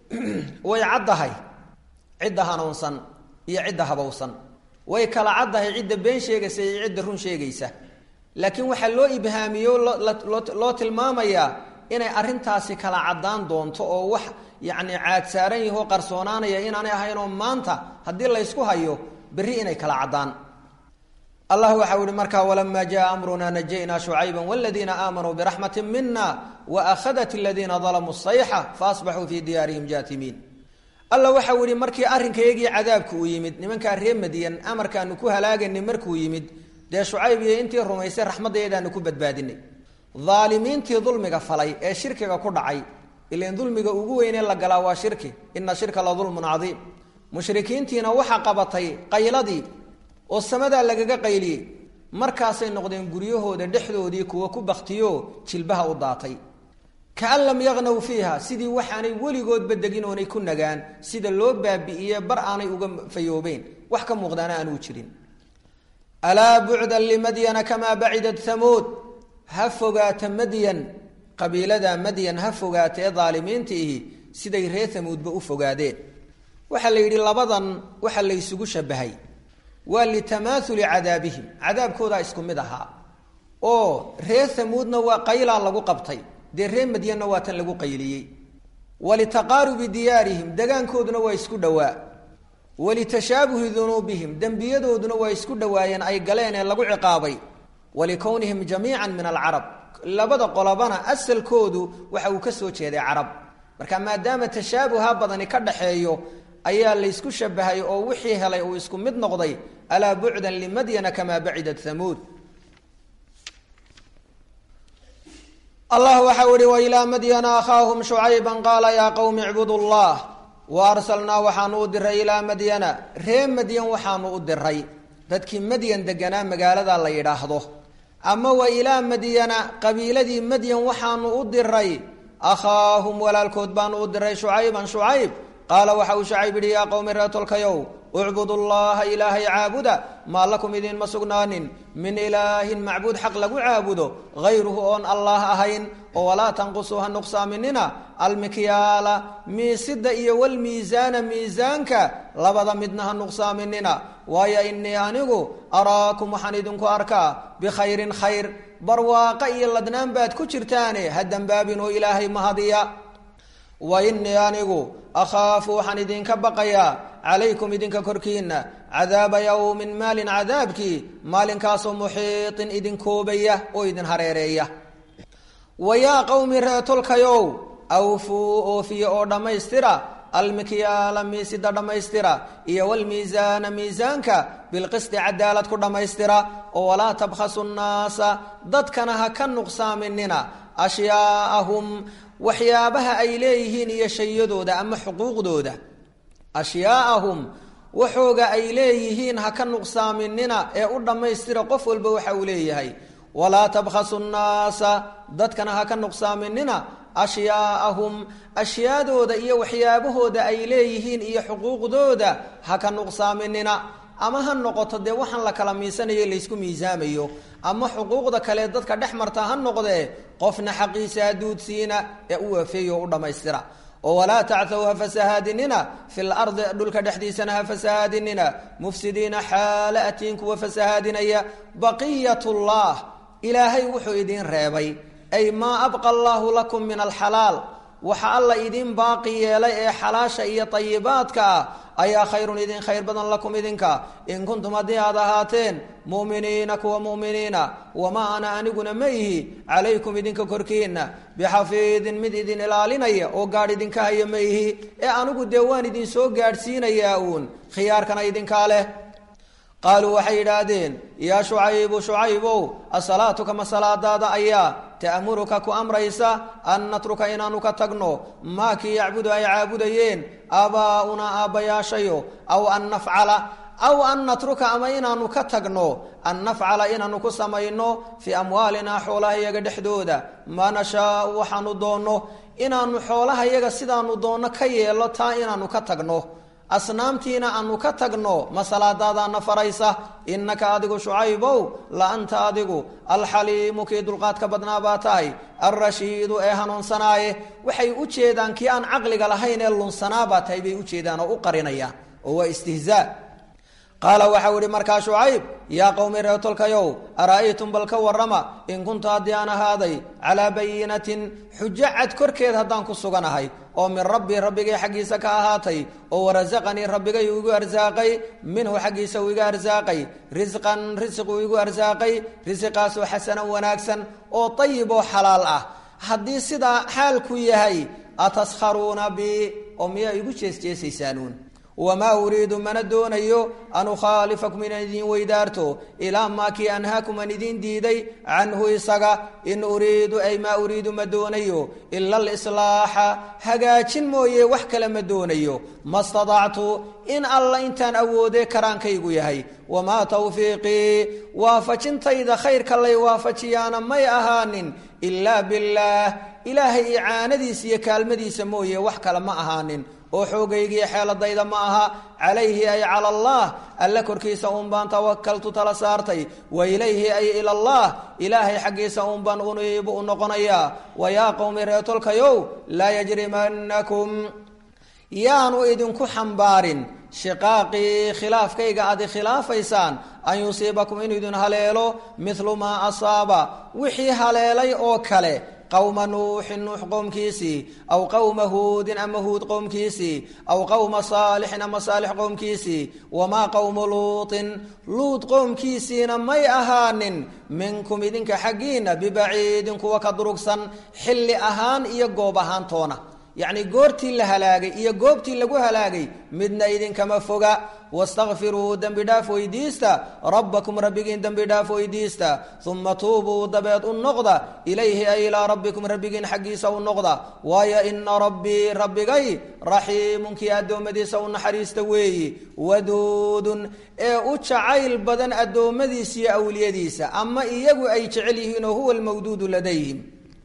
way caddahay cidda hanuunsan iyo cidda habowsan way kala caddahay cidda been sheegaysa iyo cidda run sheegaysa laakiin waxaa loo ibhaamiyo loo tilmaamayaa inay arrintaasi kala caddaan doonto oo wax yacni caad saaran yahoo qarsoonaanaya inaanay ahaynoo maanta haddii laysku hayo berri inay kala caddaan allah waxau ihi markaa walamaa jaa amrunaa najaynaa shucayba waladiina aamanuu biraxmati mina waakhadat aladiina dalamuu sayxa faasbaxuu fii diyaarihim jaatimiin alla waxau ihi markii arrinkayagii cadaabku uu yimid nimankaa ree madiyan amarkaanu ku halaaganay markuu yimid dee shucayb iyo intii rumaysay raxmadayadaanu ku badbaadinay aalimiintii dulmiga falay ee shirkiga ku dhacay ilan dulmiga ugu weynee la galaa waa shirki ina shirka la dulmun cadiim mushrikiintiina waxaa qabatay qayladii oo samadaa lagaga qayliyey markaasay noqdeen guryahooda dhexdoodii kuwa ku baktiyo jilbaha u daatay kaan lam yaqnaw fiiha sidii waxaanay weligoodba degin oonay ku nagaan sida loo baabi'iye bar aanay uga fayoobeyn wax ka muuqdaana aanuu jirin alaa bucdan limadyana kamaa bacidat hamuud ha fogaata madyan qabiilada madyan ha fogaata ee daalimiinta ihi siday reer hamuudba u fogaadeen waxaa la yidhi labadan waxaa la ysugu shabahay waa litamaauli cadaabihim cadaabkoodaa isku mid ahaa oo reer hamuudna waa qaylaa lagu qabtay dee reer madyanna waa tan lagu qayliyey walitaqaarubi diyaarihim degaankooduna waa isku dhowaa walitashaabuhi dunuubihim dembiyadooduna waa isku dhowaayeen ay galeen ee lagu ciqaabay walikownihim jamiica min alcarab labada qolobana asalkoodu waxa uu ka soo jeeday carab marka maadaama tashaabuha badani ka dhaxeeyo ayaa laysku shabahay oo wixii helay uu isku mid noqday alaa bucdan limadyana kamaa bacidat hamuud allah waxau ihi wailaa madyana akhaahum shucayba qaala yaa qowmi icbudu llah wa arsalnaa waxaanu u diray ilaa madyana ree madyan waxaanu u diray dadkii madyan deganaa magaalada la yidhaahdo ama wa ilaa madyana qabiiladii madyan waxaanu u diray akhaahum walaalkood baanu u diray shucayban shucayb qaala waxa uu shacayb yidhi yaa qowmi reetolkayow ucbudu llaha ilaahay caabuda maa lakum idiinma sugnaanin min ilaahin macbuud xaq lagu caabudo hayruhu oon allah ahayn oo walaa tanqusuu ha nuqsaaminina almikyaala miisida iyo walmiisaana miisaanka labada midna ha nuqsaaminina waayo inii anigu araakum waxaan idinku arkaa bikhayrin khayr barwaaqa iyo ladnaan baad ku jirtaane ha dembaabin oo ilaahay mahadiya wa inii anigu akhaafu waxaan idinka baqayaa calaykum idinka korkiina cadaaba yowmin maalin cadaabkii maalinkaasoo muxiiطin idin koobaya oo idin hareereeya wa yaa qowmi reetolkayow awfuu oofiya oo dhammaystira almikyaala miisida dhammaystira iyo wlmiisaana miisaanka bilqisti cadaalad ku dhammaystira oo walaa tabkhasu nnaasa dadkana ha ka nuqsaaminina ashyaaahum waxyaabaha ay leeyihiin iyo shayadooda ama xuquuqdooda ashyaaahum waxooga ay leeyihiin ha ka nuqsaaminina ee u dhammaystira qof walba waxa uu leeyahay walaa tabkhasu nnaasa dadkana ha ka nuqsaaminina ashyaaahum ashyaadooda iyo waxyaabahooda ay leeyihiin iyo xuquuqdooda ha ka nuqsaaminina ama ha noqoto dee waxaan la kala miisanayo laysku miisaamayo ama xuquuqda kale dadka dhex marta ha noqdee qofna xaqiisa haduudsiina ee u waafeeya oo u dhammaystira oo walaa tacthow ha fasahaadinina fi lardi dhulka dhexdiisana ha fasahaadinina mufsidiina xaala atiin kuwa fasahaadinaya baqiyat llah ilaahay wuxuu idiin reebay ay maa abqa allaahu lakum min alxalaal waxa alla idiin baaqi yeelay ee xalaasha iyo tayibaadka ah ayaa khayrun idin khayr badan lakum idinka in kuntum haddii aad ahaateen mu'miniina kuwa mu'miniina wamaa ana aniguna ma ihi calaykum idinka korkiina bixafiidin mid idin ilaalinaya oo gaadh idinka haya ma ihi ee anigu dee waan idin soo gaadhsiinayaa uun khiyaarkana idinkaa leh qaaluu waxay yidhaahdeen yaa shucaybu shucaybow asalaatu kama salaadaada ayaa ta'muruka ku amraysa an natruka inaanu ka tagno maa kii yacbudu ay caabudayeen aabaa'unaa aabbayaashayo aw an nafcala aw an natruka ama inaanu ka tagno an nafcala inaanu ku samayno fii amwaalinaa xoolaha iyaga dhexdooda maa nashaau waxaanu doonno inaanu xoolaha iyaga sidaanu doonno ka yeello taa inaanu ka tagno asnaamtiina aanu ka tagno ma salaadaadaana faraysa innaka adigu shucaybow la anta adigu alxaliimu kii dulqaadka badnaa baa tahay alrashiidu ee hanuunsanaaye waxay u jeedaan kii aan caqliga lahayn ee lunsanaa baa tahay bay u jeedaan oo u qarinayaan oo waa istihzaa qaala waxau ihi markaa shucayb yaa qowmi reetolkayow ara'aytum bal ka warrama in kuntu haddii aan ahaaday calaa bayinatin xujo cad korkeed haddaan ku suganahay oo min rabbii rabbigay xaggiisa ka ahaatay oo warasaqanii rabbigay uu igu arsaaqay minhu xaggiisa uu iga arsaaqay risqan risiq uu igu arsaaqay risiqaasoo xasanan wanaagsan oo ayib oo xalaal ah haddii sidaa xaalku yahay ataskharuuna bi oo miyaa igu jeesjeesaysaanuun wamaa uriidu mana doonayo an ukhaalifakum inaan idiin weydaarto ilaa maa kii anhaakum aan idiin diiday canhu isaga in uriidu ay maa uriidu ma doonayo ila alislaaxa hagaajin mooye wax kale ma doonayo ma stadactu in alla intaan awoodee karaankaygu yahay wamaa tawfiiqii waafajintayda khayrka lay waafajiyaana may ahaanin ilaa billaah ilaahay icaanadiisa iyo kaalmadiisa mooye wax kale ma ahaanin oo xoogaygiiyo xeeladayda ma aha calayhi ay cala allah alle korkiisa uun baan tawakaltu tala saartay wa ilayhi ay ila allah ilaahay xaggiisa uun baan uniibu u noqonayaa wa yaa qowmi reetolkayow laa yajrimanakum yaanu idinku xambaarin shiqaaqii khilaafkayga aad khilaafaysaan an yusiibakum inuu idin haleelo midlu maa asaaba wixii haleelay oo kale qowma nuuxin nuux qowmkiisii aw qowma huudin ama huud qowmkiisii aw qowma saalixin ama saalix qowmkiisii wamaa qowmu luutin luud qowmkiisiina may ahaanin minkum idinka xaggiina bibaciidin kuwa ka durugsan xilli ahaan iyo goob ahaantoona yacni goortii la halaagay iyo goobtii lagu halaagay midna idinkama foga wastakfiruu dembi dhaaf weydiista rabbakum rabbigiin dembi dhaaf weydiista uma tuubuu dabeed u noqda ilayhi ay ilaa rabbikum rabbigiin xaggiisa u noqda waayo ina rabbii rabbigay raxiimun kii addoommadiisa u naxariista weeyi waduudun ee u jacayl badan addoommadiisa iyo awliyadiisa ama iyagu ay jecel yihiin oo huwa almawduudu ladayhim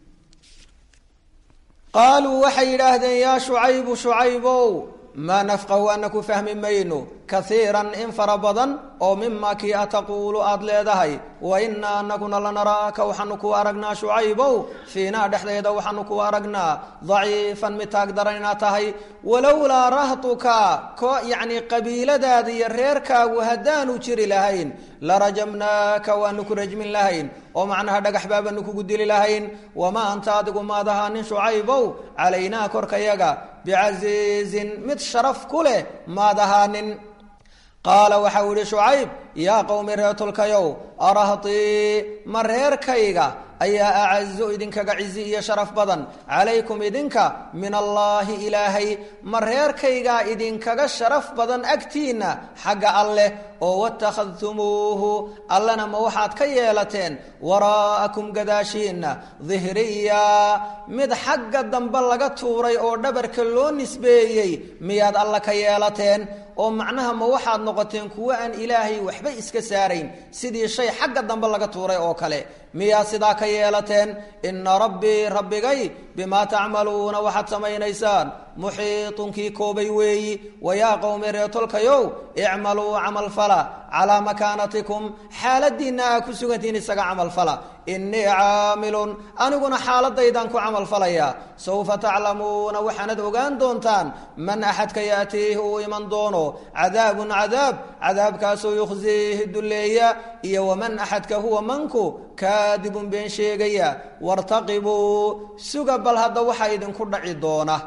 qaaluu waxay yidhaahdeen yaa shucaybu shucaybow maa nafqahu ana ku fahmi mayno kaiiran in fara badan oo mima kii a taquulu aada leedahay wa inaa anaguna lanaraaka waxaanu ku aragnaa shucaybow fiinaa dhexdeeda waxaanu ku aragnaa daciifan mid taag daran inaad tahay walowlaa rahtuka ko yacni qabiiladaada iyo reerkaagu haddaanu jiri lahayn larajamnaaka waanu ku rajmin lahayn oo macnaha dhagax baabaanu kugu dili lahayn wamaa anta adigu maad ahaanin shucaybow calaynaa korkayaga bicasiizin mid sharaf ku leh maad ahaanin qaala waxau ihi shucayb yaa qowmi reetolkayow arahtii ma reerkayga ayaa acazu idinkaga cizi iyo sharaf badan calaykum idinka min allaahi ilaahay ma reerkaygaa idinkaga sharaf badan agtiinna xagga alleh oo watakhadtumuuhu allana ma waxaad ka yeelateen waraa'akum gadaashiinna dihriya mid xagga dambe laga tuuray oo dhabarka loo nisbeeyey miyaad alla ka yeelateen oo macnaha ma waxaad noqoteen kuwo aan ilaahay waxba iska saarayn sidii shay xagga dambe laga tuuray oo kale miyaad sidaa ka yeelateen ina rabbii rabbigay bimaa tacmaluuna waxaad samaynaysaan muxiitunkii koobay weeyi wayaa qowmi reetolkayow icmaluu camalfala calaa makaanatikum xaaladiinna aa ku sugantihiin isaga camalfala innii caamilun aniguna xaaladaydan ku camalfalayaa sawfa taclamuuna waxaanad ogaan doontaan man axadka yaatiihi uu iman doono cadaabun cadaab cadaabkaasoo yukhsiihi dulleeya iyo waman axadka huwa manku kaadibun been sheegaya wartaqibuu suga bal hadda waxaa idinku dhaci doona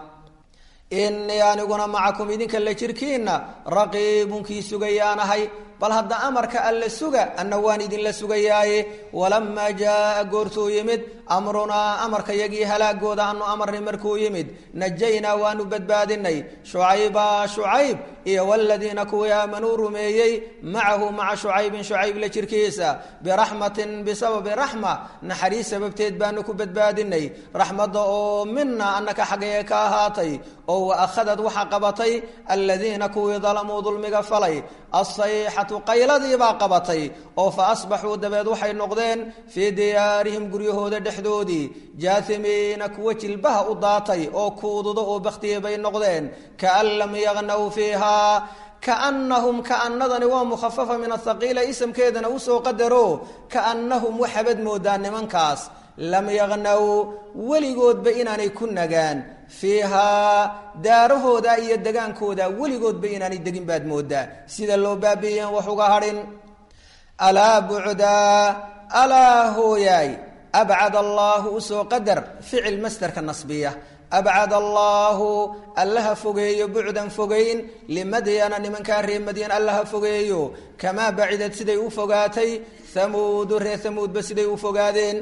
innii aniguna macakum idinka la jirkiinna raqiibunkii sugayaanahay bal hadda amarka alla suga anna waan idinla sugayaaye walamaa jaaa goortuu yimid amrunaa amarka yagii halaagooda anu amarnay markuu yimid najaynaa waanu badbaadinay shucayba shucayb iyo waladiina kuwii aamanuu rumeeyey macahu maca shucaybin shucayb la jirkiisa biraxmatin bisababi raxma naxariis sababteed baanu ku badbaadinay raxmadda oo mina annaka xaggee ka ahaatay oo wa akhadad waxa qabatay aladiina kuwii dalamuu dulmiga falay asayxatu qayladiibaa qabatay oo fa asbaxuu dabeed waxay noqdeen fii diyaarihim guryahooda dhexdoodii jaahimiina kuwa jilbaha u daatay oo kuududo oo bakhtiyey bay noqdeen kaan lam yaqnaw fiiha kaannahum kaannadani waa mukhafafa min athaqiila isamkeedana usoo qadaro kaannahum waxabad moodaa nimankaas lam yaqnaw weligoodba inaanay ku nagaan fiihaa daarahooda iyo degaankooda weligoodba inaanay degin baad moodaa sida loo baabiiyeen wax uga hadhin alaa bucdaa alaa hooyaay abcad allaahu usoo qadar ficil masderka nasbiya abcad allaahu allaha fogeeyo bucdan fogeyn limadyana nimankaa ree madyan allaha fogeeyo kamaa bacidad siday u fogaatay hamuudu ree hamuudba siday u fogaadeen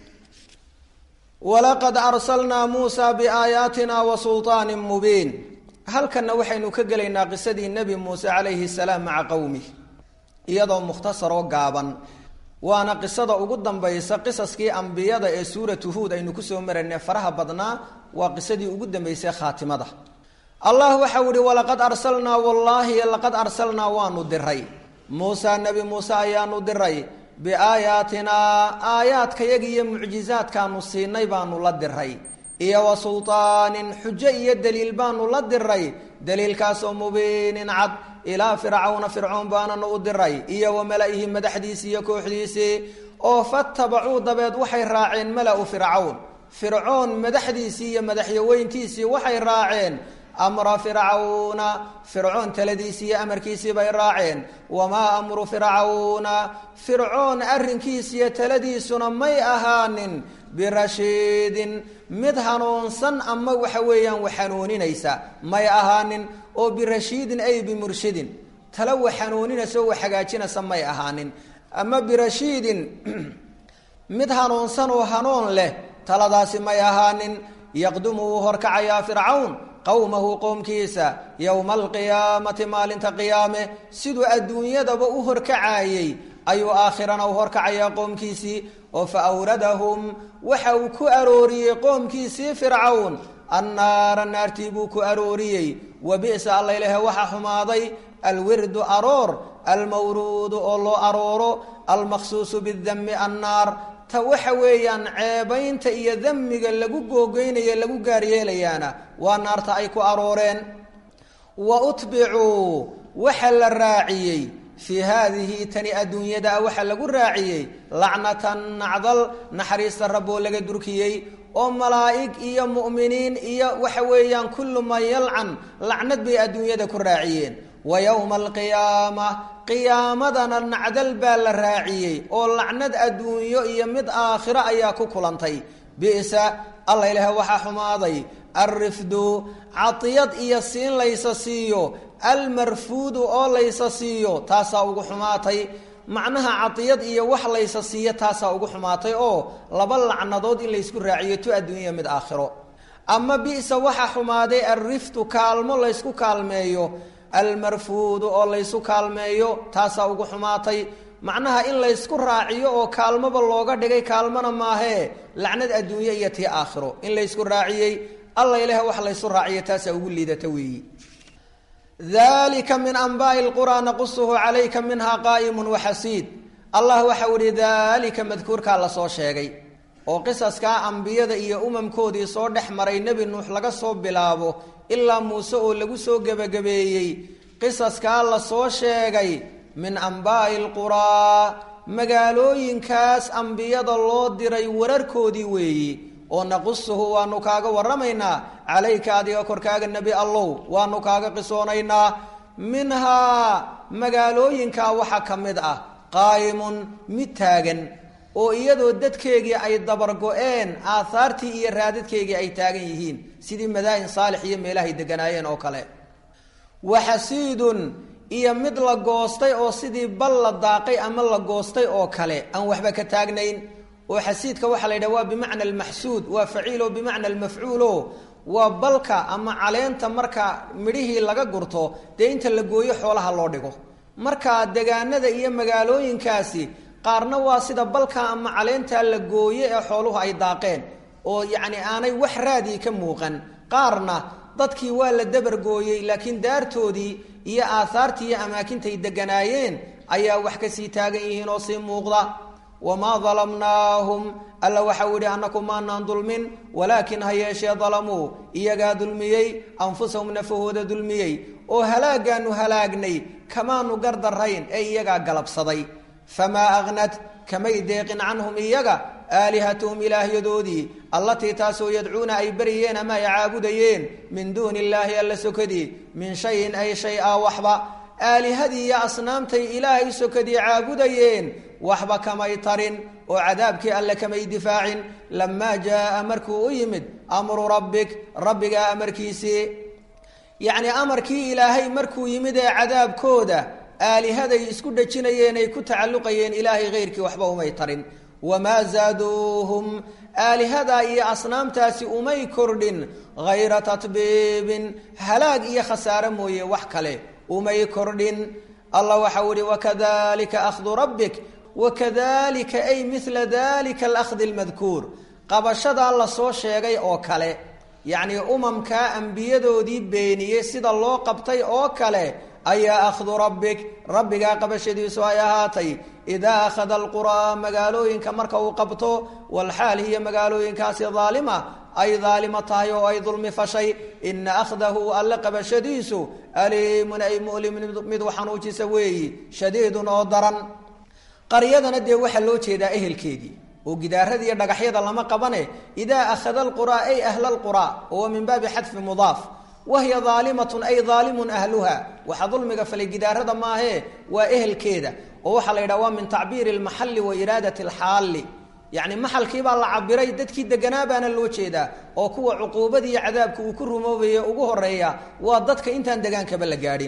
walaqad arsalnaa muusaa biaayaatina wa sulطaanin mubiin halkanna waxaynu ka gelaynaa qisadii nebi muuse calayhi salaam maca qowmih iyadoo mukhtasaroo gaaban waana qisada ugu dambaysa qisaskii ambiyada ee suuratu huud aynu kusoo maraynay faraha badnaa waa qisadii ugu dambaysay khaatimada allah waxau ihi walaqad arsalnaa wallaahi laqad arsalnaa waanu diray muusa nebi muuse ayaanu diray biaayaatinaa aayaadkayaga iyo mucjizaadkaanu siinay baanu la diray iyo wa sulطaanin xujo iyo daliil baanu la diray daliilkaasoo mubiinin cad ilaa fircawna fircoon baananu u diray iyo wa mala-ihi madaxdiisii iyo kooxdiisii oo fatabacuu dabeed waxay raaceen mala-u fircawn fircoon madaxdiisii iyo madaxyaweyntiisii waxay raaceen amra fircawna fircoon taladiisii iyo amarkiisii bay raaceen wamaa amru fircawna fircoon arrinkiisiiyo taladiisuna may ahaanin birashiidin mid hanuunsan ama waxa weeyaan wax hanuuninaysa may ahaanin oo birashiidin ay bimurshidin tala wax hanuuninaysa oo wax hagaajinaysa may ahaanin ama birashiidin mid hanuunsan oo hanuun leh taladaasi may ahaanin yaqdumu wuu horkacayaa fircawn qowmahu qowmkiisa yowma alqiyaamati maalinta qiyaame siduu adduunyadaba u horkacaayey ayuu aakhirana u horkacayaa qoomkiisii oo fa awradahum waxa uu ku arooriyey qoomkiisii fircawn annaara naartii buu ku arooriyey wa bi'sa allaylehe waxa xumaaday alwirdu aroor almawruudu oo loo arooro almaqsuusu bidami annaar ta waxa weeyaan ceebaynta iyo damiga lagu googeynaya lagu gaar yeelayaana waa naarta ay ku arooreen wa utbicuu waxa la raaciyey fii haadihi tani adduunyada waxa lagu raaciyey lacnatan nacdal naxariista rabboo laga durkiyey oo malaa'ig iyo mu'miniin iyo waxa weeyaan kullu man yalcan lacnad bay adduunyada ku raaciyeen wa yowma alqiyaama qiyaamadana nacdal baa la raaciyey oo lacnad adduunyo iyo mid aakhiro ayaa ku kulantay bisa alla ilaah waxaa xumaaday alrifdu cadiyad iyo siin laysa siiyo almarfuudu oo laysa siiyo taasaa ugu xumaatay macnaha cadiyad iyo wax laysa siiyo taasaa ugu xumaatay oo laba lacnadood in laysku raaciyo tu adduunya mid aakhiro ama bisa waxa xumaaday alriftu kaalmo laysku kaalmeeyo almarfuudu oo laysu kaalmeeyo taasaa ugu xumaatay macnaha in laysku raaciyo oo kaalmoba looga dhigay kaalmona maahee lacnad adduunye iyo tii aakhiro in laysku raaciyey alla ilaah wax laysu raaciyo taasaa ugu liidata weeyi dalika min anbaai lquraa naqusuhu calayka minha qaa'imun waxasiid allah waxau ihi daalika madkuurkaa lasoo sheegay oo qisaskaa ambiyada iyo umamkoodii soo dhex maray nebi nuux laga soo bilaabo ilaa muuse oo lagu soo gebagabeeyey qisaskaa lasoo sheegay min anbaa'i lquraa magaalooyinkaas ambiyada loo diray wararkoodii weeyi oo naqusuhu waanu kaaga waramaynaa calayka adiga korkaaga nebi allow waanu kaaga qisoonaynaa minhaa magaalooyinkaa waxaa ka mid ah qaa'imun mid taagan oo iyadoo dadkeegii ay dabargo-een aahaartii iyo raadadkeygii ay taagan yihiin sidii madaa'in saalix iyo meelahay deganaayeen oo kale waxasiidun iyo mid la goostay oo sidii bal la daaqay ama la goostay oo kale aan waxba ka taagnayn oo xasiidka waxaa la yidhaha waa bimacna almaxsuud waa faciilo bimacna almafcuulo waa balka ama caleenta marka midhihii laga gurto dee inta la gooyo xoolaha loo dhigo marka degaanada iyo magaalooyinkaasi qaarna waa sida balka ama caleentaa la gooye ee xooluhu ay daaqeen oo yacni aanay wax raadii ka muuqan qaarna dadkii waa la dabargooyey laakiin daartoodii iyo aahaartii iyo amaakintay deganaayeen ayaa wax kasii taagan yihiin oo sii muuqda wamaa dalamnaahum alla waxau yidhi annaku maanaan dulmin walaakin ha yeeshee dalamuu iyagaa dulmiyey anfusahum nafahooda dulmiyey oo halaagaanu halaagnay kamaanu gardarayn ee iyagaa galabsaday famaa agnad kamay deeqin canhum iyaga aalihatuhum ilaahyadoodii allatii taasoo yadcuuna ay baryeen ama ay caabudayeen min duuni illaahi alla sokadii min shayin ay shay a waxba aalihadii iyo asnaamtay ilaahay sokadii caabudayeen waxba kamay tarin oo cadaabkii alle kamay difaacin lamaa jaaa markuu u yimid amru rabbik rabbigaa amarkiisii yacnii amarkii ilaahay markuu yimid ee cadaabkooda aalihaday isku dhajinayeen ay ku tacalluqayeen ilaahay keyrkii waxba umay tarin wamaa zaaduuhum aalihadaa iyo asnaamtaasi umay kordhin hayra tatbiibin halaag iyo khasaare mooye wax kale umay kordhin allah waxau ihi wakadalika ahdu rabbik wakadalika ay mila dalika alahdi almadkuur qabashadaa lasoo sheegay oo kale yacnii umamkaa ambiyadoodii beeniyey sida loo qabtay oo kale ayaa akhdu rabbik rabbigaa qabashadiisu ay ahaatay idaa akhada alquraa magaalooyinka marka uu qabto walxaal hiya magaalooyinkaasi daalima ay daalimo tahay oo ay dulmi fashay ina akhdahu alle qabashadiisu aliimun ay mu'limun mid xanuujisa weeyi shadiidun oo daran qaryadana dee waxaa loo jeedaa ehelkeedii oo gidaarada iyo dhagaxyada lama qabane idaa akhada alquraa ay ahla alquraa oo min baabi xadfi mudaaf wahiya daalimatun ay daalimun ahluha waxa dulmiga falay gidaarada maahee waa ehelkeeda oo waxaa la yidhaha waa min tacbiiri almaxalli wa iraadati alxaalli yacni maxalkiibaa la cabiray dadkii deganaa baana loo jeedaa oo kuwa cuquubadii iyo cadaabka uu ku rumoobaye ugu horeeya waa dadka intaan degaankaba la gaadhin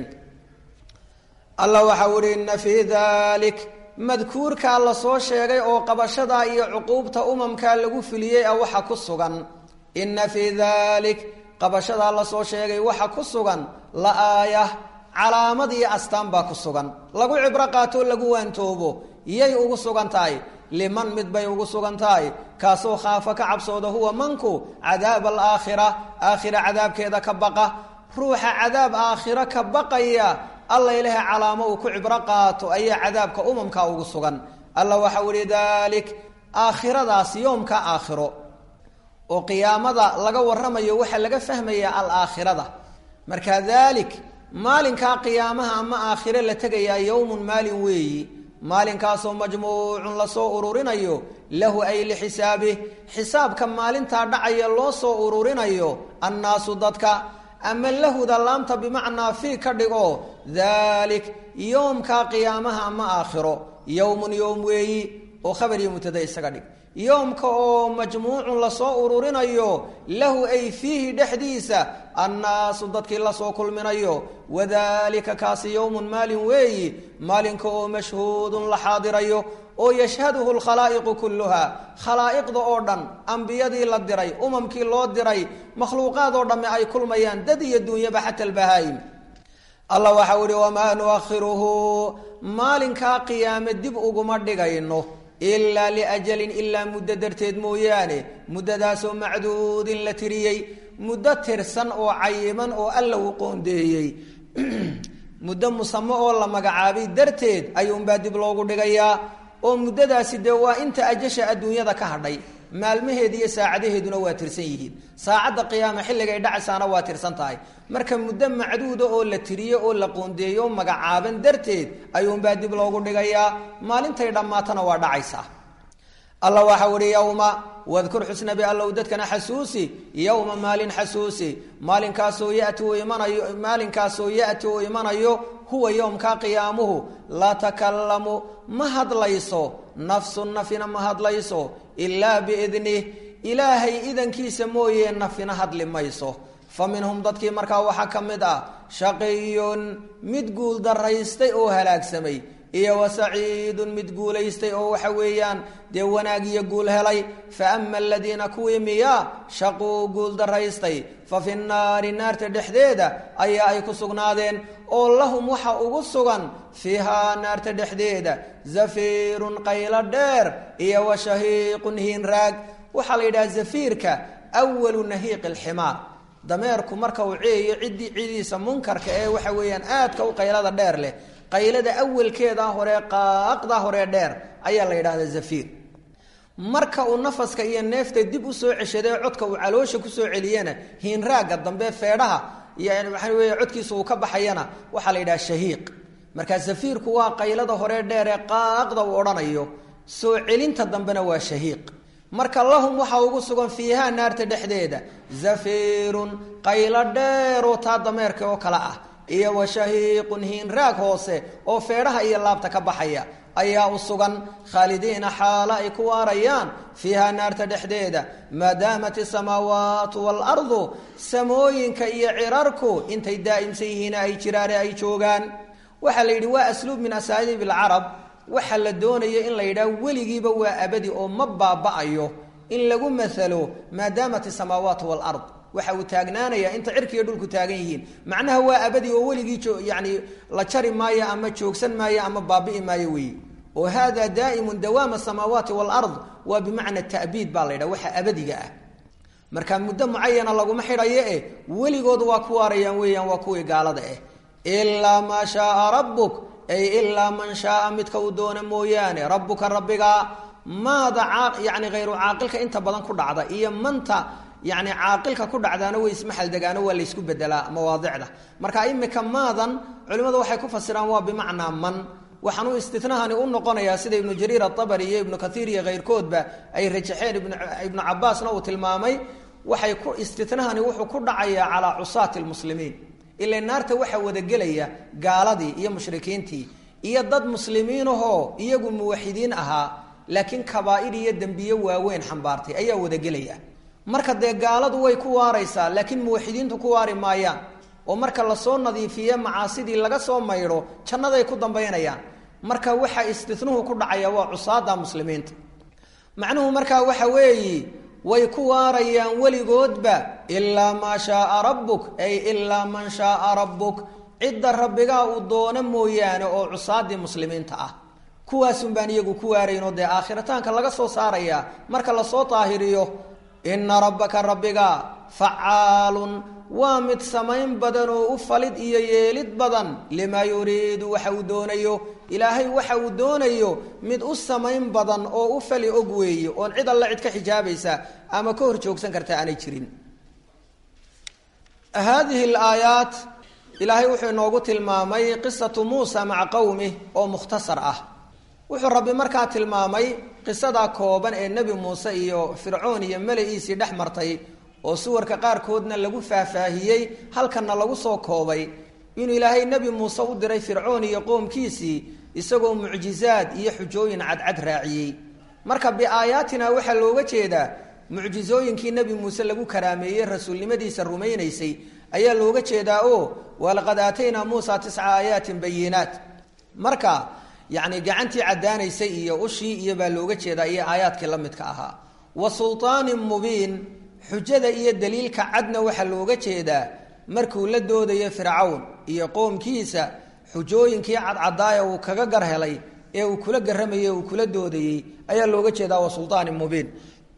allah waxau ihi ina fii dalik madkuurkaa lasoo sheegay oo qabashadaa iyo cuquubta umamkaa lagu filiyey a waxa ku sugan ina fii dalik qabashadaa lasoo sheegay waxa ku sugan la aaya calaamad iyo astaan baa ku sugan lagu cibro qaatoo lagu waantoobo yay ugu sugan tahay liman mid bay ugu sugan tahay kaasoo khaafa ka cabsooda huwa manku cadaab alaakhira aakhira cadaabkeeda ka baqa ruuxa cadaab aakhiro ka baqaya alla ilaha calaamo uu ku cibro qaato ayaa cadaabka umamka ugu sugan alla waxau ihi dalik aakhiradaas yoomka aakhiro oo qiyaamada laga waramayo waxaa laga fahmayaa alaakhirada marka dalik maalinkaa qiyaamaha ama aakhire la tegayaa yowmun maalin weeyi maalinkaasoo majmuucun lasoo ururinayo lahu ay lixisaabi xisaabka maalintaa dhacaya loo soo ururinayo annaasu dadka ama lahuda laamta bimacnaa fii ka dhigo dalik yoomkaa qiyaamaha ama aakhiro yowmun yowm weeyi oo khabar iyo mubtada isaga dhig yoomka oo majmuucun lasoo ururinayo lahu ay fiihi dhexdiisa annaasu dadkii lasoo kulminayo wadalika kaasi yowmun maalin weeyi maalinka oo mashhuudun la xaadirayo oo yashhaduhu lkhalaa'iqu kulluha khalaa'iqda oo dhan ambiyadii la diray umamkii loo diray makhluuqaad oo dhamme ay kulmayaan dad iyo duunyaba xata albahaa'im allah waxau ihi wamaa nuakhiruhu maalinkaa qiyaame dib uguma dhigayno ilaa liajalin ilaa muddo darteed mooyaane muddadaasoo macduudin la tiriyey muddo tirsan oo cayiman oo alla uu qoondeeyey muddo musamo oo la magacaabay darteed ayuunbaa dib loogu dhigayaa oo muddadaasi dee waa inta ajasha adduunyada ka hadhay maalmaheedi iyo saacadaheeduna waa tirsan yihiin saacadda qiyaama xilligay dhacaysaana waa tirsan tahay marka muddo macduuda oo la tiriyo oo la qoondeeyo o magacaaban darteed ayuunbaa dib loogu dhigayaa maalintay dhammaatana waa dhacaysaa alla waxau ihi yowma wadkur xusnabi allow dadkana xasuusi yowma maalin xasuusi maalinkaasoo yati uu imanayo maalinkaasoo yati uu imanayo huwa yowmkaa qiyaamuhu laa takallamu ma hadlayso nafsu nafina ma hadlayso ilaa biidnih ilaahay idankiisa mooye nafina hadli mayso fa minhum dadkii markaa waxaa ka mid ah shaqiyun mid guul daraystay oo halaagsamay iyo wa saciidun mid guulaystay oo waxa weeyaan dee wanaag iyo guul helay fa ama aladiina kuwii miyaa shaquu guul daraystay fa fi nnaari naarta dhexdeeda ayaa ay ku sugnaadeen oo lahum waxa ugu sugan fiihaa naarta dhexdeeda zafiirun qaylo dheer iyo wa shahiiqun hiinraag waxaa la yidhaha zafiirka walu nahiiqi alximaar dameerku marka uu ceeyo ciddii cidiisa munkarka ee waxa weeyaan aadka u qaylada dheer leh qaylada awalkeeda hore qaaqda hore dheer ayaa la yidhahdaa zafiir marka uu nafaska iyo neefta dib usoo ceshadee codka uu caloosha kusoo celiyana hiinraagga dambe feedhaha iyo waxaa weeye codkiisa uu ka baxayana waxaa la yidhaha shahiiq markaa zafiirku waa qaylada hore dheer ee qaaqda uu odhanayo soo celinta dambena waa shahiiq marka lahum waxaa ugu sugan fiihaa naarta dhexdeeda zafiirun qaylo dheeroo taa dameerka oo kale ah iyo wa shahiiqun hiinraag hoose oo feedhaha iyo laabta ka baxaya ayaa u sugan khaalidiina xaalo ay ku waarayaan fiihaa naarta dhexdeeda maadaamat isamaawaatu waalardu samooyinka iyo cirarku intay daa'imsan yihiina ay jiraane ay joogaan waxaa la yidhi waa asluub min asaaliib alcarab waxaa la doonayo in la yidhaah weligiiba waa abadi oo ma baaba'ayo in lagu maalo maadaamat isamaawaatu waalard waxa uu taagnaanaya inta cirkiiyo dhulku taagan yihiin macnaha waa abadi oo weligii yani la jari maayo ama joogsan maayo ama baabi'i maayo weeye oo hada daa'imun dawaam asamaawaati waalard waa bimacna ta'biid baa la ydhaha waxa abadiga ah marka muddo mucayana laguma xidhayo eh weligood waa ku waarayaan weeyaan waa kuwii gaalada ah ilaa maa shaaa rabbuk ay ilaa man shaaa midka uu doona mooyaane rabbuka rabbigaa maada yani hayru caaqilka inta badan ku dhacda iyo manta yani caaqilka ku dhacdaana way ismaxaldegaano waa laysku bedelaa mawaadicda marka imika maadan culimmadu waxay ku fasiraan waa bimacnaa man waxaanuu istinahani u noqonayaa sida ibnu jariir aabari iyo ibnu kaiir iyo keyrkoodba ay rajaxeen ibnu cabaasna uu tilmaamay waxay ku istinahani wuxuu ku dhacayaa calaa cusaati lmuslimiin ila naarta waxaa wadagelaya gaaladii iyo mushrikiintii iyo dad muslimiinahoo iyagu muwaxidiin ahaa laakiin kabaa'ir iyo dembiye waaweyn xambaartay ayaa wadagelaya marka dee gaaladu way ku waaraysaa laakiin muwaxidiintu ku waari maayaan oo marka lasoo nadiifiye macaasidii laga soo maydho jannaday ku dambaynayaan marka waxa istinuhu ku dhacaya waa cusaada muslimiinta macnuhu markaa waxa weeyi way ku waarayaan weligoodba ilaa maa shaaa rabbuk ay ilaa man shaaa rabbuk cidda rabbigaa uu doono mooyaane oo cusaadii muslimiinta ah kuwaasun baan iyagu ku waaraynoo dee aakhiritaanka laga soo saarayaa marka lasoo daahiriyo ina rabbaka rabbiga facaalun waa mid samayn badan oo u falid iyo yeelid badan limaa yuriidu waxa uu doonayo ilaahay waxa uu doonayo mid u samayn badan oo u fali og weeye oon cid alle cid ka xijaabaysa ama ka hor joogsan karta aanay jirin haadihi alaayaat ilaahay wuxuu inoogu tilmaamay qisatu muusa maca qowmih oo mukhtasar ah wuxuu rabbi markaa tilmaamay qisadaa kooban ee nebi muuse iyo fircoon iyo mala-iisii dhex martay oo suwarka qaarkoodna lagu faahfaahiyey halkanna lagu soo koobay inuu ilaahay nebi muuse u diray fircoon iyo qoomkiisii isagoo mucjizaad iyo xujooyin cadcad raaciyey marka biaayaatina waxaa looga jeedaa mucjizooyinkii nebi muuse lagu karaameeyey rasuulnimadiisa rumaynaysay ayaa looga jeedaa oo walaqad aataynaa muusa tisca aayaatin bayinaat marka yacni gacantii caddaanaysay iyo ushii iyo baa looga jeedaa iyo aayaadkii la midka ahaa wa sulطaanin mubiin xujada iyo daliilka cadna waxaa looga jeedaa markuu la doodayo fircawn iyo qoomkiisa xujooyinkii cadcadaaya uu kaga gar helay ee uu kula garamayey uu kula doodayey ayaa looga jeedaa wa sulطaanin mubiin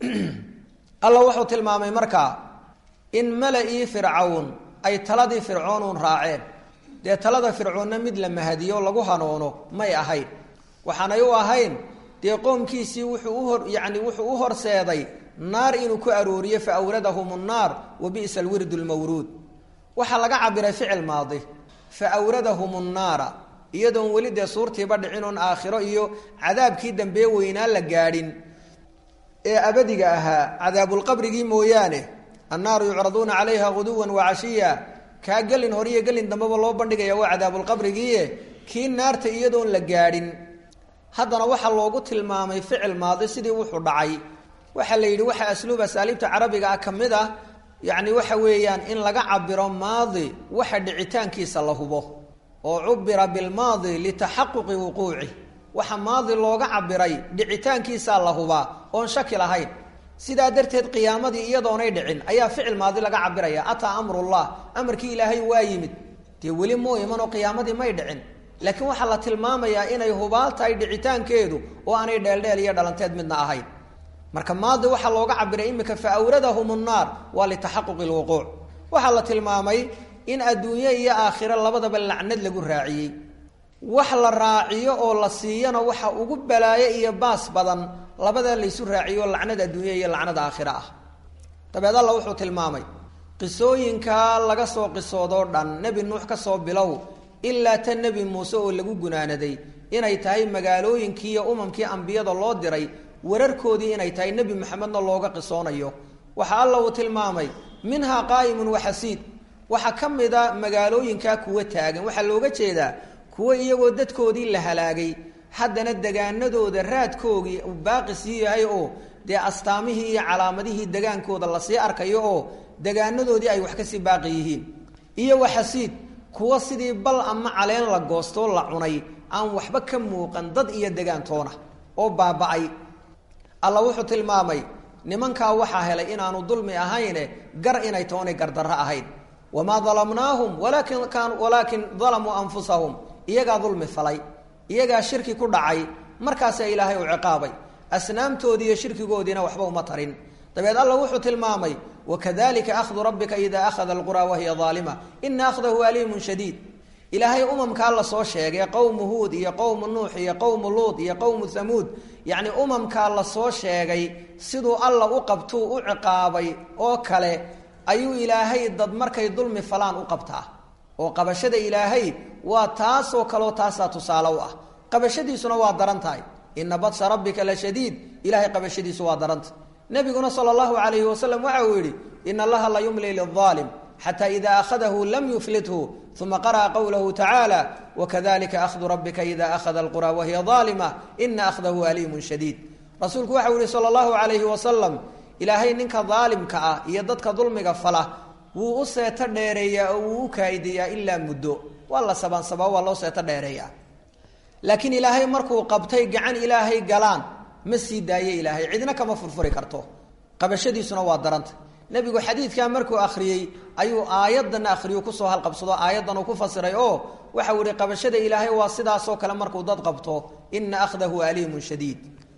alla wuxuu tilmaamay markaa in mala-ii fircawn ay taladii fircoonuun raaceen dee talada fircoonna mid la mahadiyo lagu hanoono may ahayn waxaanay u ahayn dee qoomkiisii wuxuu uhor yacni wuxuu u horseeday naar inuu ku arooriyo fa awradahum nnaar wa bi'sa alwirdu lmawruud waxaa laga cabiray ficil maadi fa awradahum nnaara iyadoon weli dee suurtiiba dhicin oon aakhiro iyo cadaabkii dambee weynaa la gaadhin ee abadiga ahaa cadaabulqabrigii mooyaane annaaru yucraduuna calayha guduwan wacashiya kaa gelin hore iyo gelin dambeba loo bandhigaya waa cadaabulqabrigiie kii naarta iyadoon la gaadhin haddana waxaa loogu tilmaamay ficil maadi sidii wuxuu dhacay waxaa la yidhi waxa asluub asaaliibta carabiga ah ka mid ah yacni waxa weeyaan in laga cabiro maadi waxa dhicitaankiisa la hubo oo cubira bilmaadi litaxaquqi wuquuci waxa maadi looga cabiray dhicitaankiisaa la hubaa oon shaki lahayn sidaa darteed qiyaamadii iyadoonay dhicin ayaa ficil maadi laga cabiraya ataa amrullah amarkii ilaahay waa yimid dee weli moo imanoo qiyaamadii may dhicin laakiin waxaa la tilmaamayaa inay hubaal tahay dhicitaankeedu oo aanay dheeldheel iyo dhalanteed midna ahayn marka maadi waxaa looga cabiray imika fa awradahum nnaar waa litaxaquqi lwuquuc waxaa la tilmaamay in adduunye iyo aakhiro labadaba lacnad lagu raaciyey wax la raaciyo oo la siiyana waxa ugu balaayo iyo baas badan labadaa laysu raaciyo lacnad adduunya iyo lacnad aakhiro ah dabeed alla wuxuu tilmaamay qisooyinkaa laga soo qisoodoo dhan nebi nuux ka soo bilow ilaa ta nebi muuse oo lagu gunaanaday inay tahay magaalooyinkii iyo umamkii ambiyada loo diray wararkoodii inay tahay nebi maxamedna looga qisoonayo waxaa alla uu tilmaamay minhaa qaa'imun waxasiid waxaa ka mid a magaalooyinkaa kuwa taagan waxaa looga jeedaa kuwa iyagoo dadkoodii la halaagay haddana degaanadooda raadkoogii uu baaqi sii yahay oo dee astaamihii iyo calaamadihii degaankooda lasii arkayo oo degaanadoodii ay wax kasii baaqi yihiin iyo waxasiid kuwa sidii bal ama caleen la goostoo la cunay aan waxba ka muuqan dad iyo degaantoona oo baaba'ay alla wuxuu tilmaamay nimankaa waxaa helay inaanu dulmi ahayne gar inay toonay gardarro ahayn wamaa dalamnaahum walaakin kaan walaakin dalamuu anfusahum iyagaa dulmi falay iyagaa shirki ku dhacay markaasaa ilaahay u ciqaabay asnaamtoodii iyo shirkigoodiina waxba uma tarin dabeed alla wuxuu tilmaamay wakadalika ahdu rabbika ida akhada alquraa wahiya aalima ina akhdahu aliimun shadiid ilaahay umamkaa lasoo sheegay qowmu huud iyo qowmu nuux iyo qowmu luud iyo qowmu hamuud yacni umamkaa lasoo sheegay siduu alla u qabtuu u ciqaabay oo kale ayuu ilaahay dad markay dulmi falaan u qabtaa oo qabashada ilaahay waa taasoo kaleo taasaa tusaale u ah qabashadiisuna waa daran tahay ina badsha rabbika la shadiid ilahay qabashadiisu waa daranta nabiguna sala allahu calayhi wasalam waxa uu yidhi ina allaha la yumli liaalim xata ida akhadahu lam yuflithu uma qara'a qowlahu tacaala wakadalika ahdu rabbika ida akhada alqura wahiya aalima ina akhdahu aliimun shadiid rasuulku waxau yihi sala allahu calayhi wasalam ilaahay ninka daalimka ah iyo dadka dulmiga fala wuu u seeto dheereeyaa oo wuu u kaa'ideeyaa ilaa muddo waa la sabaansabaa waa loo seeto dheereeyaa laakiin ilaahay markuu qabtay gacan ilaahay galaan ma sii daaye ilaahay cidna kama furfuri karto qabashadiisuna waa daranta nebigu xadiidkaa markuu akhriyey ayuu aayadana akhriyu kusoo halqabsado aayaddan uu ku fasiray oo waxau ihi qabashada ilaahay waa sidaasoo kale markuu dad qabto ina akhdahu aliimun shadiid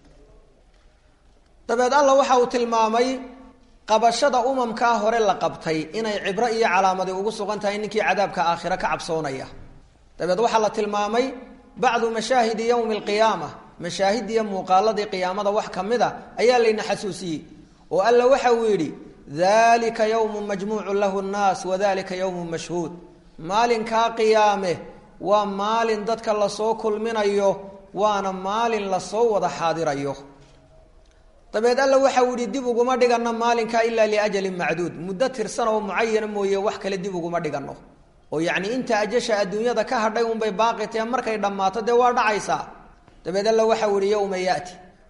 dabeed alla waxa uu tilmaamay qabashada umamkaa hore la qabtay inay cibro iyo calaamadi ugu sugan tahay ninkii cadaabka aakhira ka cabsoonaya dabeed waxaa la tilmaamay bacdu mashaahidi yowmi alqiyaama mashaahidiiyo muuqaaladii qiyaamada wax ka mid a ayaa layna xasuusiyey oo alla waxa uu yidhi dalika yowmu majmuucun lahu nnaas wadalika yowmu mashhuud maalinkaa qiyaame waa maalin dadka lasoo kulminayo waana maalin lasoo wada xaadirayo dabeed alla waxa uu yihi dib uguma dhigano maalinkaa ilaa liajalin macduud muddo tirsan oo mucayana mooye wax kale dib uguma dhigano oo yacni inta ajasha adduunyada ka hadhay unbay baaqi tahe markay dhammaato dee waa dhacaysaa dabeed alla waxa uu yihi yowma yaati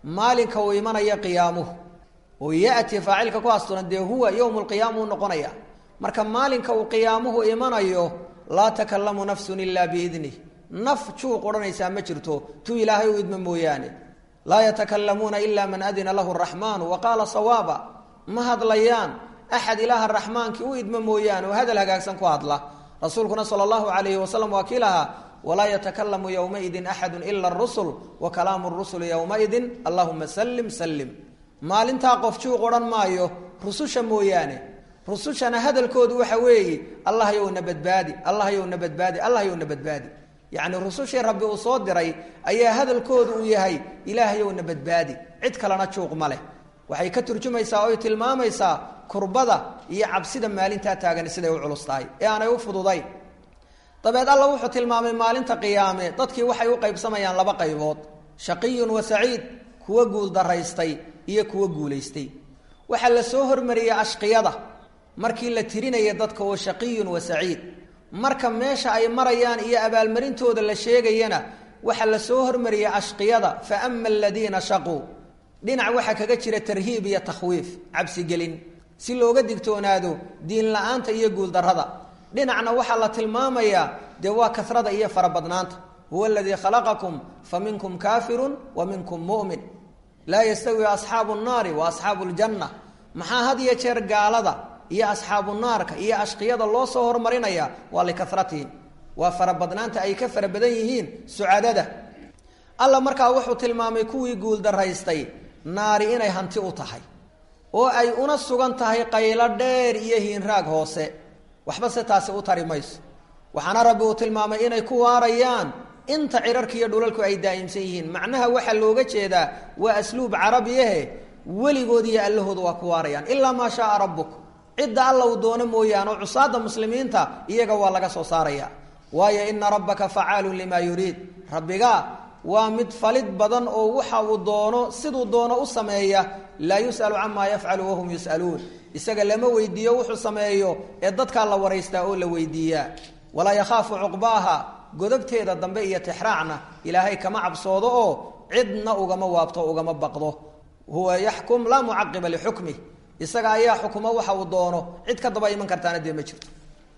maalinka uu imanaya qiyaamuhu oo yati faacilka ku asturan dee huwa yowm lqiyaama u noqonaya marka maalinka uu qiyaamuhu imanayo laa takalamu nafsun ilaa biidnih naf juuq odhanaysaa ma jirto tu ilaahay u idma mooyaane laa yatakalamuuna ila man adina lahu raxmaanu wa qaala sawaaba ma hadlayaan axad ilaaha raxmaankii u idma mooyaane oo hadal hagaagsan ku hadla rasuulkuna sala allahu alayhi wasalam waa kii lahaa walaa yatakalamu yowmaidin axadu ila rusul wa kalaamu rusuli yowmaidin allahuma salim salim maalintaa qof juuq odhan maayo rususha mooyaane rusushana hadalkoodu waxa weeye allah yowna badbaadi allah yowna badbaadi allah yowna badbaadi yacni rusushii rabbi uu soo diray ayaa hadalkoodu uu yahay ilaah yowna badbaadi cid kalena juuq ma leh waxay ka turjumaysaa oy tilmaamaysaa kurbada iyo cabsida maalintaa taagan siday u culus tahay ee aanay u fududayn dabeed alla wuxuu tilmaamay maalinta qiyaame dadkii waxay u qaybsamayaan laba qaybood shaqiyun wa saciid kuwa guuldaraystay iyo kuwa guulaystay waxaa la soo hormariyey ashqiyada markii la tirinaya dadka oo shaqiyun wa saciid marka meesha ay marayaan iyo abaalmarintooda la sheegayana waxaa la soo hormariyey ashqiyada fa ama aladiina shaquu dhinac waxaa kaga jira tarhiib iyo takhwiif cabsigelin si looga digtoonaado diin la-aanta iyo guuldarrada dhinacna waxaa la tilmaamayaa dee waa kasrada iyo farabadnaanta huwa aladii khalaqakum fa minkum kaafirun wa minkum mu'min laa yastawi asxaabu nnaari wa asxaabu ljanna maxaa had iyo jeer gaalada iyo asxaabu naarka iyo ashqiyada loo soo hormarinaya waa likasratihim waa farabadnaanta ay ka fara badan yihiin sucadada alla markaa wuxuu tilmaamay kuwii guuldaraystay naari inay hanti u tahay oo ay una sugan tahay qaylo dheer iyo hiinraag hoose waxba se taasi u tari mayso waxaana rabbi uu tilmaamay inay ku waarayaan inta cirarka iyo dhulalku ay daa'imsan yihiin macnaha waxaa looga jeedaa waa asluub carabiyahe weligood iyo allahooda waa ku waarayaan ilaa maa shaaa rabbuk cidda alla uu doono mooyaane oo cusaada muslimiinta iyaga waa laga soo saaraya waayo ina rabbaka facaalun limaa yuriid rabbiga waa mid falid badan oo waxa uu doono siduu doono u sameeya laa yus'alu camaa yafcalu wahum yus'aluun isaga lama weydiiyo wuxuu sameeyo ee dadkaa la waraystaa oo la weydiiyaa walaa yakhaafu cuqbaaha godobteeda dambe iyo tixraacna ilaahay kama cabsoodo oo cidna ugama waabto ugama baqdo huwa yaxkum laa mucaqiba lixukmih isaga ayaa xukumo waxa uu doono cid ka daba iman kartaana dee ma jirto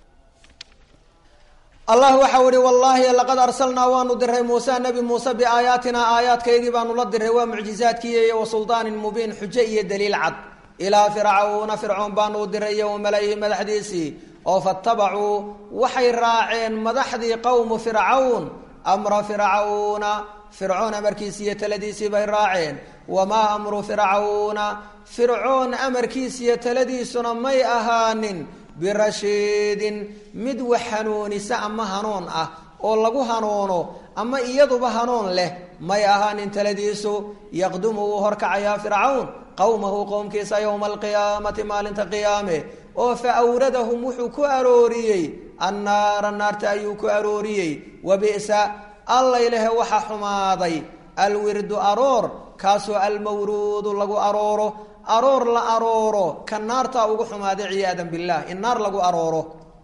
allah waxau ihi wallaahi laqad arsalnaa waanu diray muuse nebi muuse biaayaatinaa aayaadkaygii baanu la diray waa mucjizaadkii wa suldaanin mubiin xujo iyo daliil cad ilaa fircauna fircoon baanu u diray iyo wamala-ihi madaxdiisii oo fatabacuu waxay raaceen madaxdii qowmu fircawn amra fircawna fircoon amarkiisi iyo taladiisii bay raaceen wamaa amru fircawna fircoon amarkiisiiyo taladiisuna may ahaanin birashiidin mid wax hanuunisa ama hanuun ah oo lagu hanuuno ama iyaduba hanuun leh may ahaanin taladiisu yaqdumu wuu horkacayaa fircawn qowmahu qowmkiisa yowma alqiyaamati maalinta qiyaame oo fa awradahum wuxuu ku arooriyey annaara naarta ayuu ku arooriyey wa bi'sa allaylehe waxa xumaaday alwirdu aroor kaasoo almawruudu lagu arooro aroor la arooro ka naartaa ugu xumaaday ciyaadan bilah in naar lagu arooro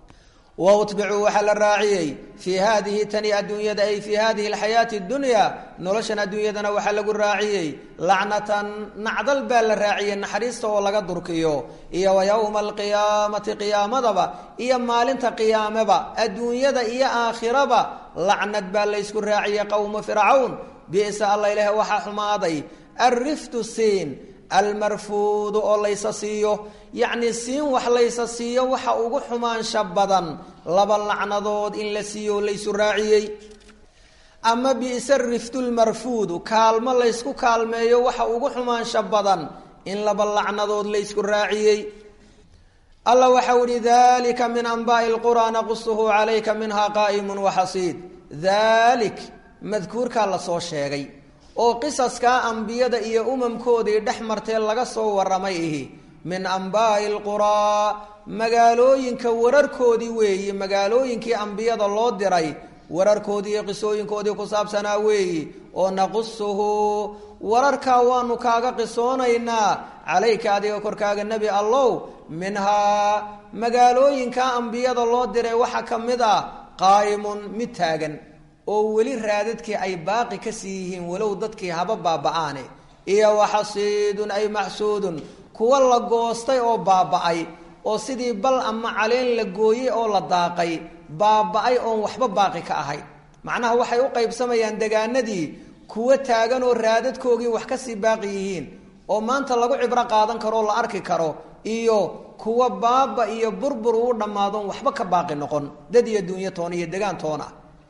wa utbicuu waxaa la raaciyey fii haadihi tani adduunyada ay fii hadihi alxayaati اdunya noloshan adduunyadana waxaa lagu raaciyey lacnatan nacdal baa la raaciyey naxariista oo laga durkiyo iyo wa yowma alqiyaamati qiyaamadaba iyo maalinta qiyaameba adduunyada iyo aakhiraba lacnad baa laysku raaciyey qowma fircawn bisa alla ilaah waxaa xumaaday alriftu siin almarfuudu oo laysa siiyo yacni siin wax laysa siiyo waxa ugu xumaansha badan laba lacnadood in la siiyo oo laysu raaciyey ama bi'sa riftu lmarfuudu kaalmo laysku kaalmeeyo waxa ugu xumaansha badan in laba lacnadood laysku raaciyey alla waxau ihi dalika min anbaai lquraa naqusuhu calayka minha qaa'imun waxasiid dalik madkuurkaa lasoo sheegay oo qisaskaa ambiyada iyo umamkoodii dhex martee laga soo warramay ihi min ambaa'i alquraa magaalooyinka wararkoodii weeyi magaalooyinkii ambiyada loo diray wararkoodii iyo qisooyinkoodii ku saabsanaa weeyi oo naqusuhu wararkaa waanu kaaga qisoonaynaa calayka adiga korkaaga nebi allow minhaa magaalooyinkaa ambiyada loo diray waxaa ka mid ah qaa'imun mid taagan oo weli raadadkii ay baaqi ka sii yihiin walow dadkii haba baaba-aane iyo waxasiidun ay maxsuudun kuwa la goostay oo baaba-ay oo sidii bal ama caleen la gooyey oo la daaqay baaba-ay oon waxba baaqi ka ahayn macnaha waxay u qaybsamayaan degaanadii kuwa taagan oo raadadkoogii wax kasii baaqi yihiin oo maanta lagu cibro qaadan karo oo la arki karo iyo kuwa baaba iyo burbur uu dhammaadon waxba ka baaqi noqon dad iyo duunyo toona iyo degaan toona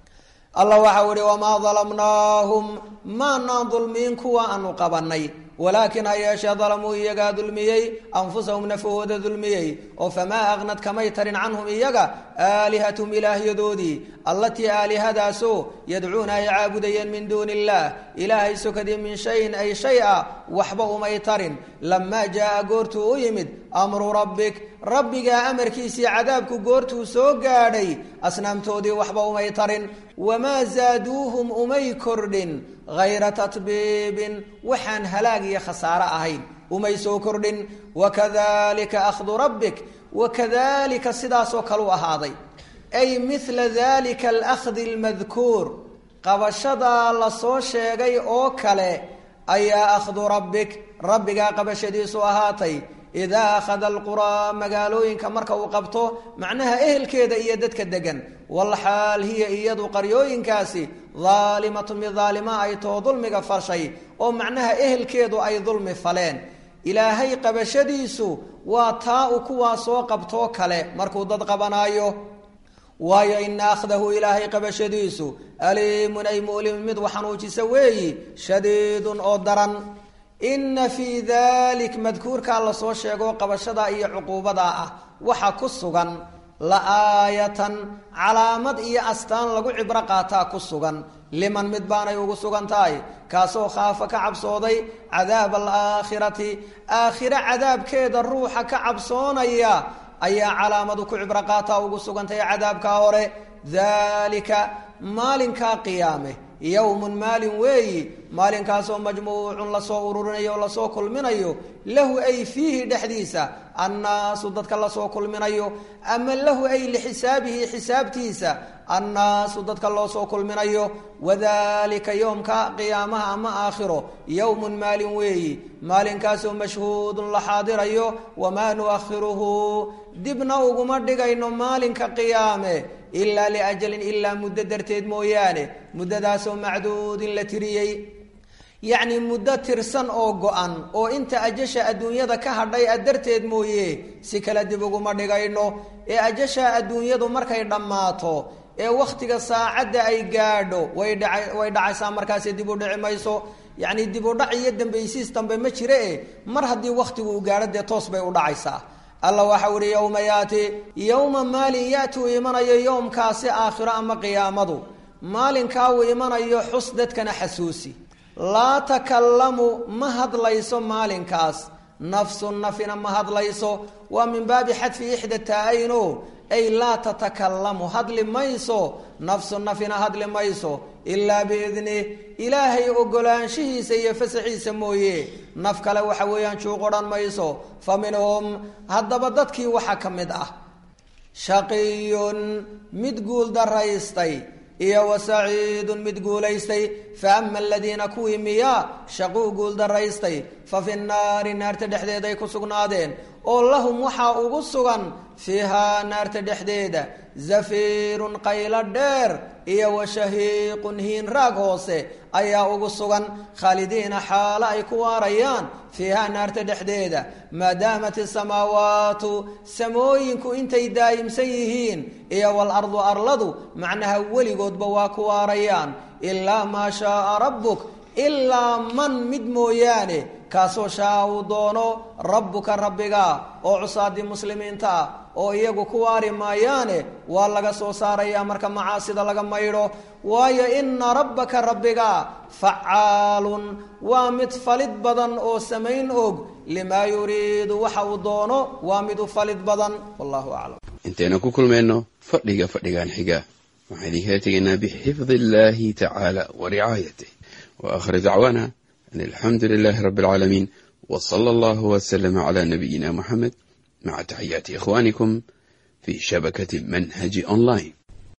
allah waxau ihi wamaa dalamnaahum maanaan dulmiin kuwa aanu qabanay walaakin ha yeeshee dalamuu iyagaa dulmiyey anfusahum nafahooda dulmiyey oo famaa aqnad kamay tarin canhum iyaga aalihatum ilaahyadoodii allatii aalihadaasoo yadcuuna ay caabudayeen min duuni illaah ilaahay sokadii min shayin ay shay a waxba umay tarin lamaa jaa goortuu u yimid amru rabbik rabbigaa amarkiisii cadaabku goortuu soo gaadhay asnaamtoodii waxba umay tarin wamaa zaaduuhum umay kordhin hayra tatbiibin waxaan halaag iyo khasaare ahayn umay soo kordhin wakadalika akhdu rabbik wakadalika sidaasoo kale u ahaaday ay mila dalika alakhdi almadkuur qabashadaa lasoo sheegay oo kale ayaa akhdu rabbik rabbigaa qabashadiisu ahaatay idaa akhada alquraa magaalooyinka marka uu qabto macnaha ehelkeeda iyo dadka degan walxaal hiya iyadu qaryooyinkaasi daalimatun mid daalima ay too dulmiga fashay oo macnaha ehelkeedu ay dulmi faleen ilaahay qabashadiisu waa taa u kuwaa soo qabtoo kale markuu dad qabanaayo waayo ina akhdahu ilaahay qabashadiisu aliimun ay mu'limun mid waxanuujisa weeyi shadiidun oo daran ina fii dalik madkuurkaa lasoo sheego qabashada iyo cuquubadaa ah waxa ku sugan la aayatan calaamad iyo astaan lagu cibro qaataa ku sugan liman mid baanay ugu sugan tahay kaasoo khaafa ka cabsooday cadaab alaakhirati aakhire cadaabkeeda ruuxa ka cabsoonaya ayaa calaamadu ku cibro qaataa ugu sugantahay cadaabkaa hore dalika maalinkaa qiyaame yowmun maalin weeyi maalinkaasoo majmuucun lasoo ururinayo o lasoo kulminayo lahu ay fiihi dhexdiisa annaasu dadka lasoo kulminayo ama lahu ay lixisaabihi xisaabtiisa annaasu dadka loosoo kulminayo wadalika yowmka qiyaamaha ama aakhiro yowmun maalin weeyi maalinkaasoo mashhuudun la xaadirayo wamaa nuakhiruhu dibna uguma dhigayno maalinka qiyaame ilaa liajalin ilaa muddo darteed mooyaane muddadaasoo macduudin la tiriyey yacni muddo tirsan oo go-an oo inta ajasha adduunyada ka hadhay a darteed mooye si kale dib uguma dhigayno ee ajasha adduunyadu markay dhammaato ee wakhtiga saacadda ay gaadho way dhaca way dhacaysaa markaasi dib u dhici mayso yacni dib u dhac iyo dambaysiis dambe ma jire e mar haddii wakhtigu uu gaadho dee toos bay u dhacaysaa alla waxau ihi yowma yaati yowma maalin yaati uu imanayo yowmkaasi aakhiro ama qiyaamadu maalinkaa uu imanayo xus dadkana xasuusi laa takallamu ma hadlayso maalinkaas nafsun nafina ma hadlayso waa min baabi xadfi ixda taa-ayno ay laa tatakallamu hadli mayso nafsun nafina hadli mayso ilaa biidni ilaahay ogolaanshihiisa iyo fasaxiisa mooye naf kale waxa weeyaan juuq odhan mayso fa minhum haddaba dadkii waxaa ka mid ah shaqiyun mid guul daraystay iyo wa saciidun mid guulaystay fa ama aladiina kuwii miyaa shaquu guul daraystay fa fi nnaari naarta dhexdeeday ku sugnaadeen oo lahum waxaa ugu sugan fiihaa naarta dhexdeeda zafiirun qaylo dheer iyo wa shahiiqun hiin raag hoose ayaa ugu sugan khaalidiina xaalo ay ku waarayaan fiihaa naarta dhexdeeda maadaamat isamaawaatu samooyinku intay daa'imsan yihiin iyo walardu arladu macnaha weligoodba waa ku waarayaan ilaa maa shaaa rabbuk ilaa man mid mooyaane kaasoo shaa uu doono rabbuka rabbiga oo cusaadii muslimiinta ah oo iyagu ku waari maayaane waa laga soo saarayaa marka macaasida laga maydho waayo ina rabbaka rabbiga facaalun waa mid falid badan oo samayn og limaa yuriidu waxa uu doono waa mid u falid badan wallahu aclam intaynu ku kulmayno fadhiga fadhigan xiga waxaan idinkala tegaynaa bixifdi illaahi tacaala wa ricaayatih wa aakhir dacwaana an alxamdu lilaahi rabbi alcaalamiin wa sala allahu wasalama calaa nabiyina muxamed maca taxiyaati ikhwaanikum fii shabakati manhaji online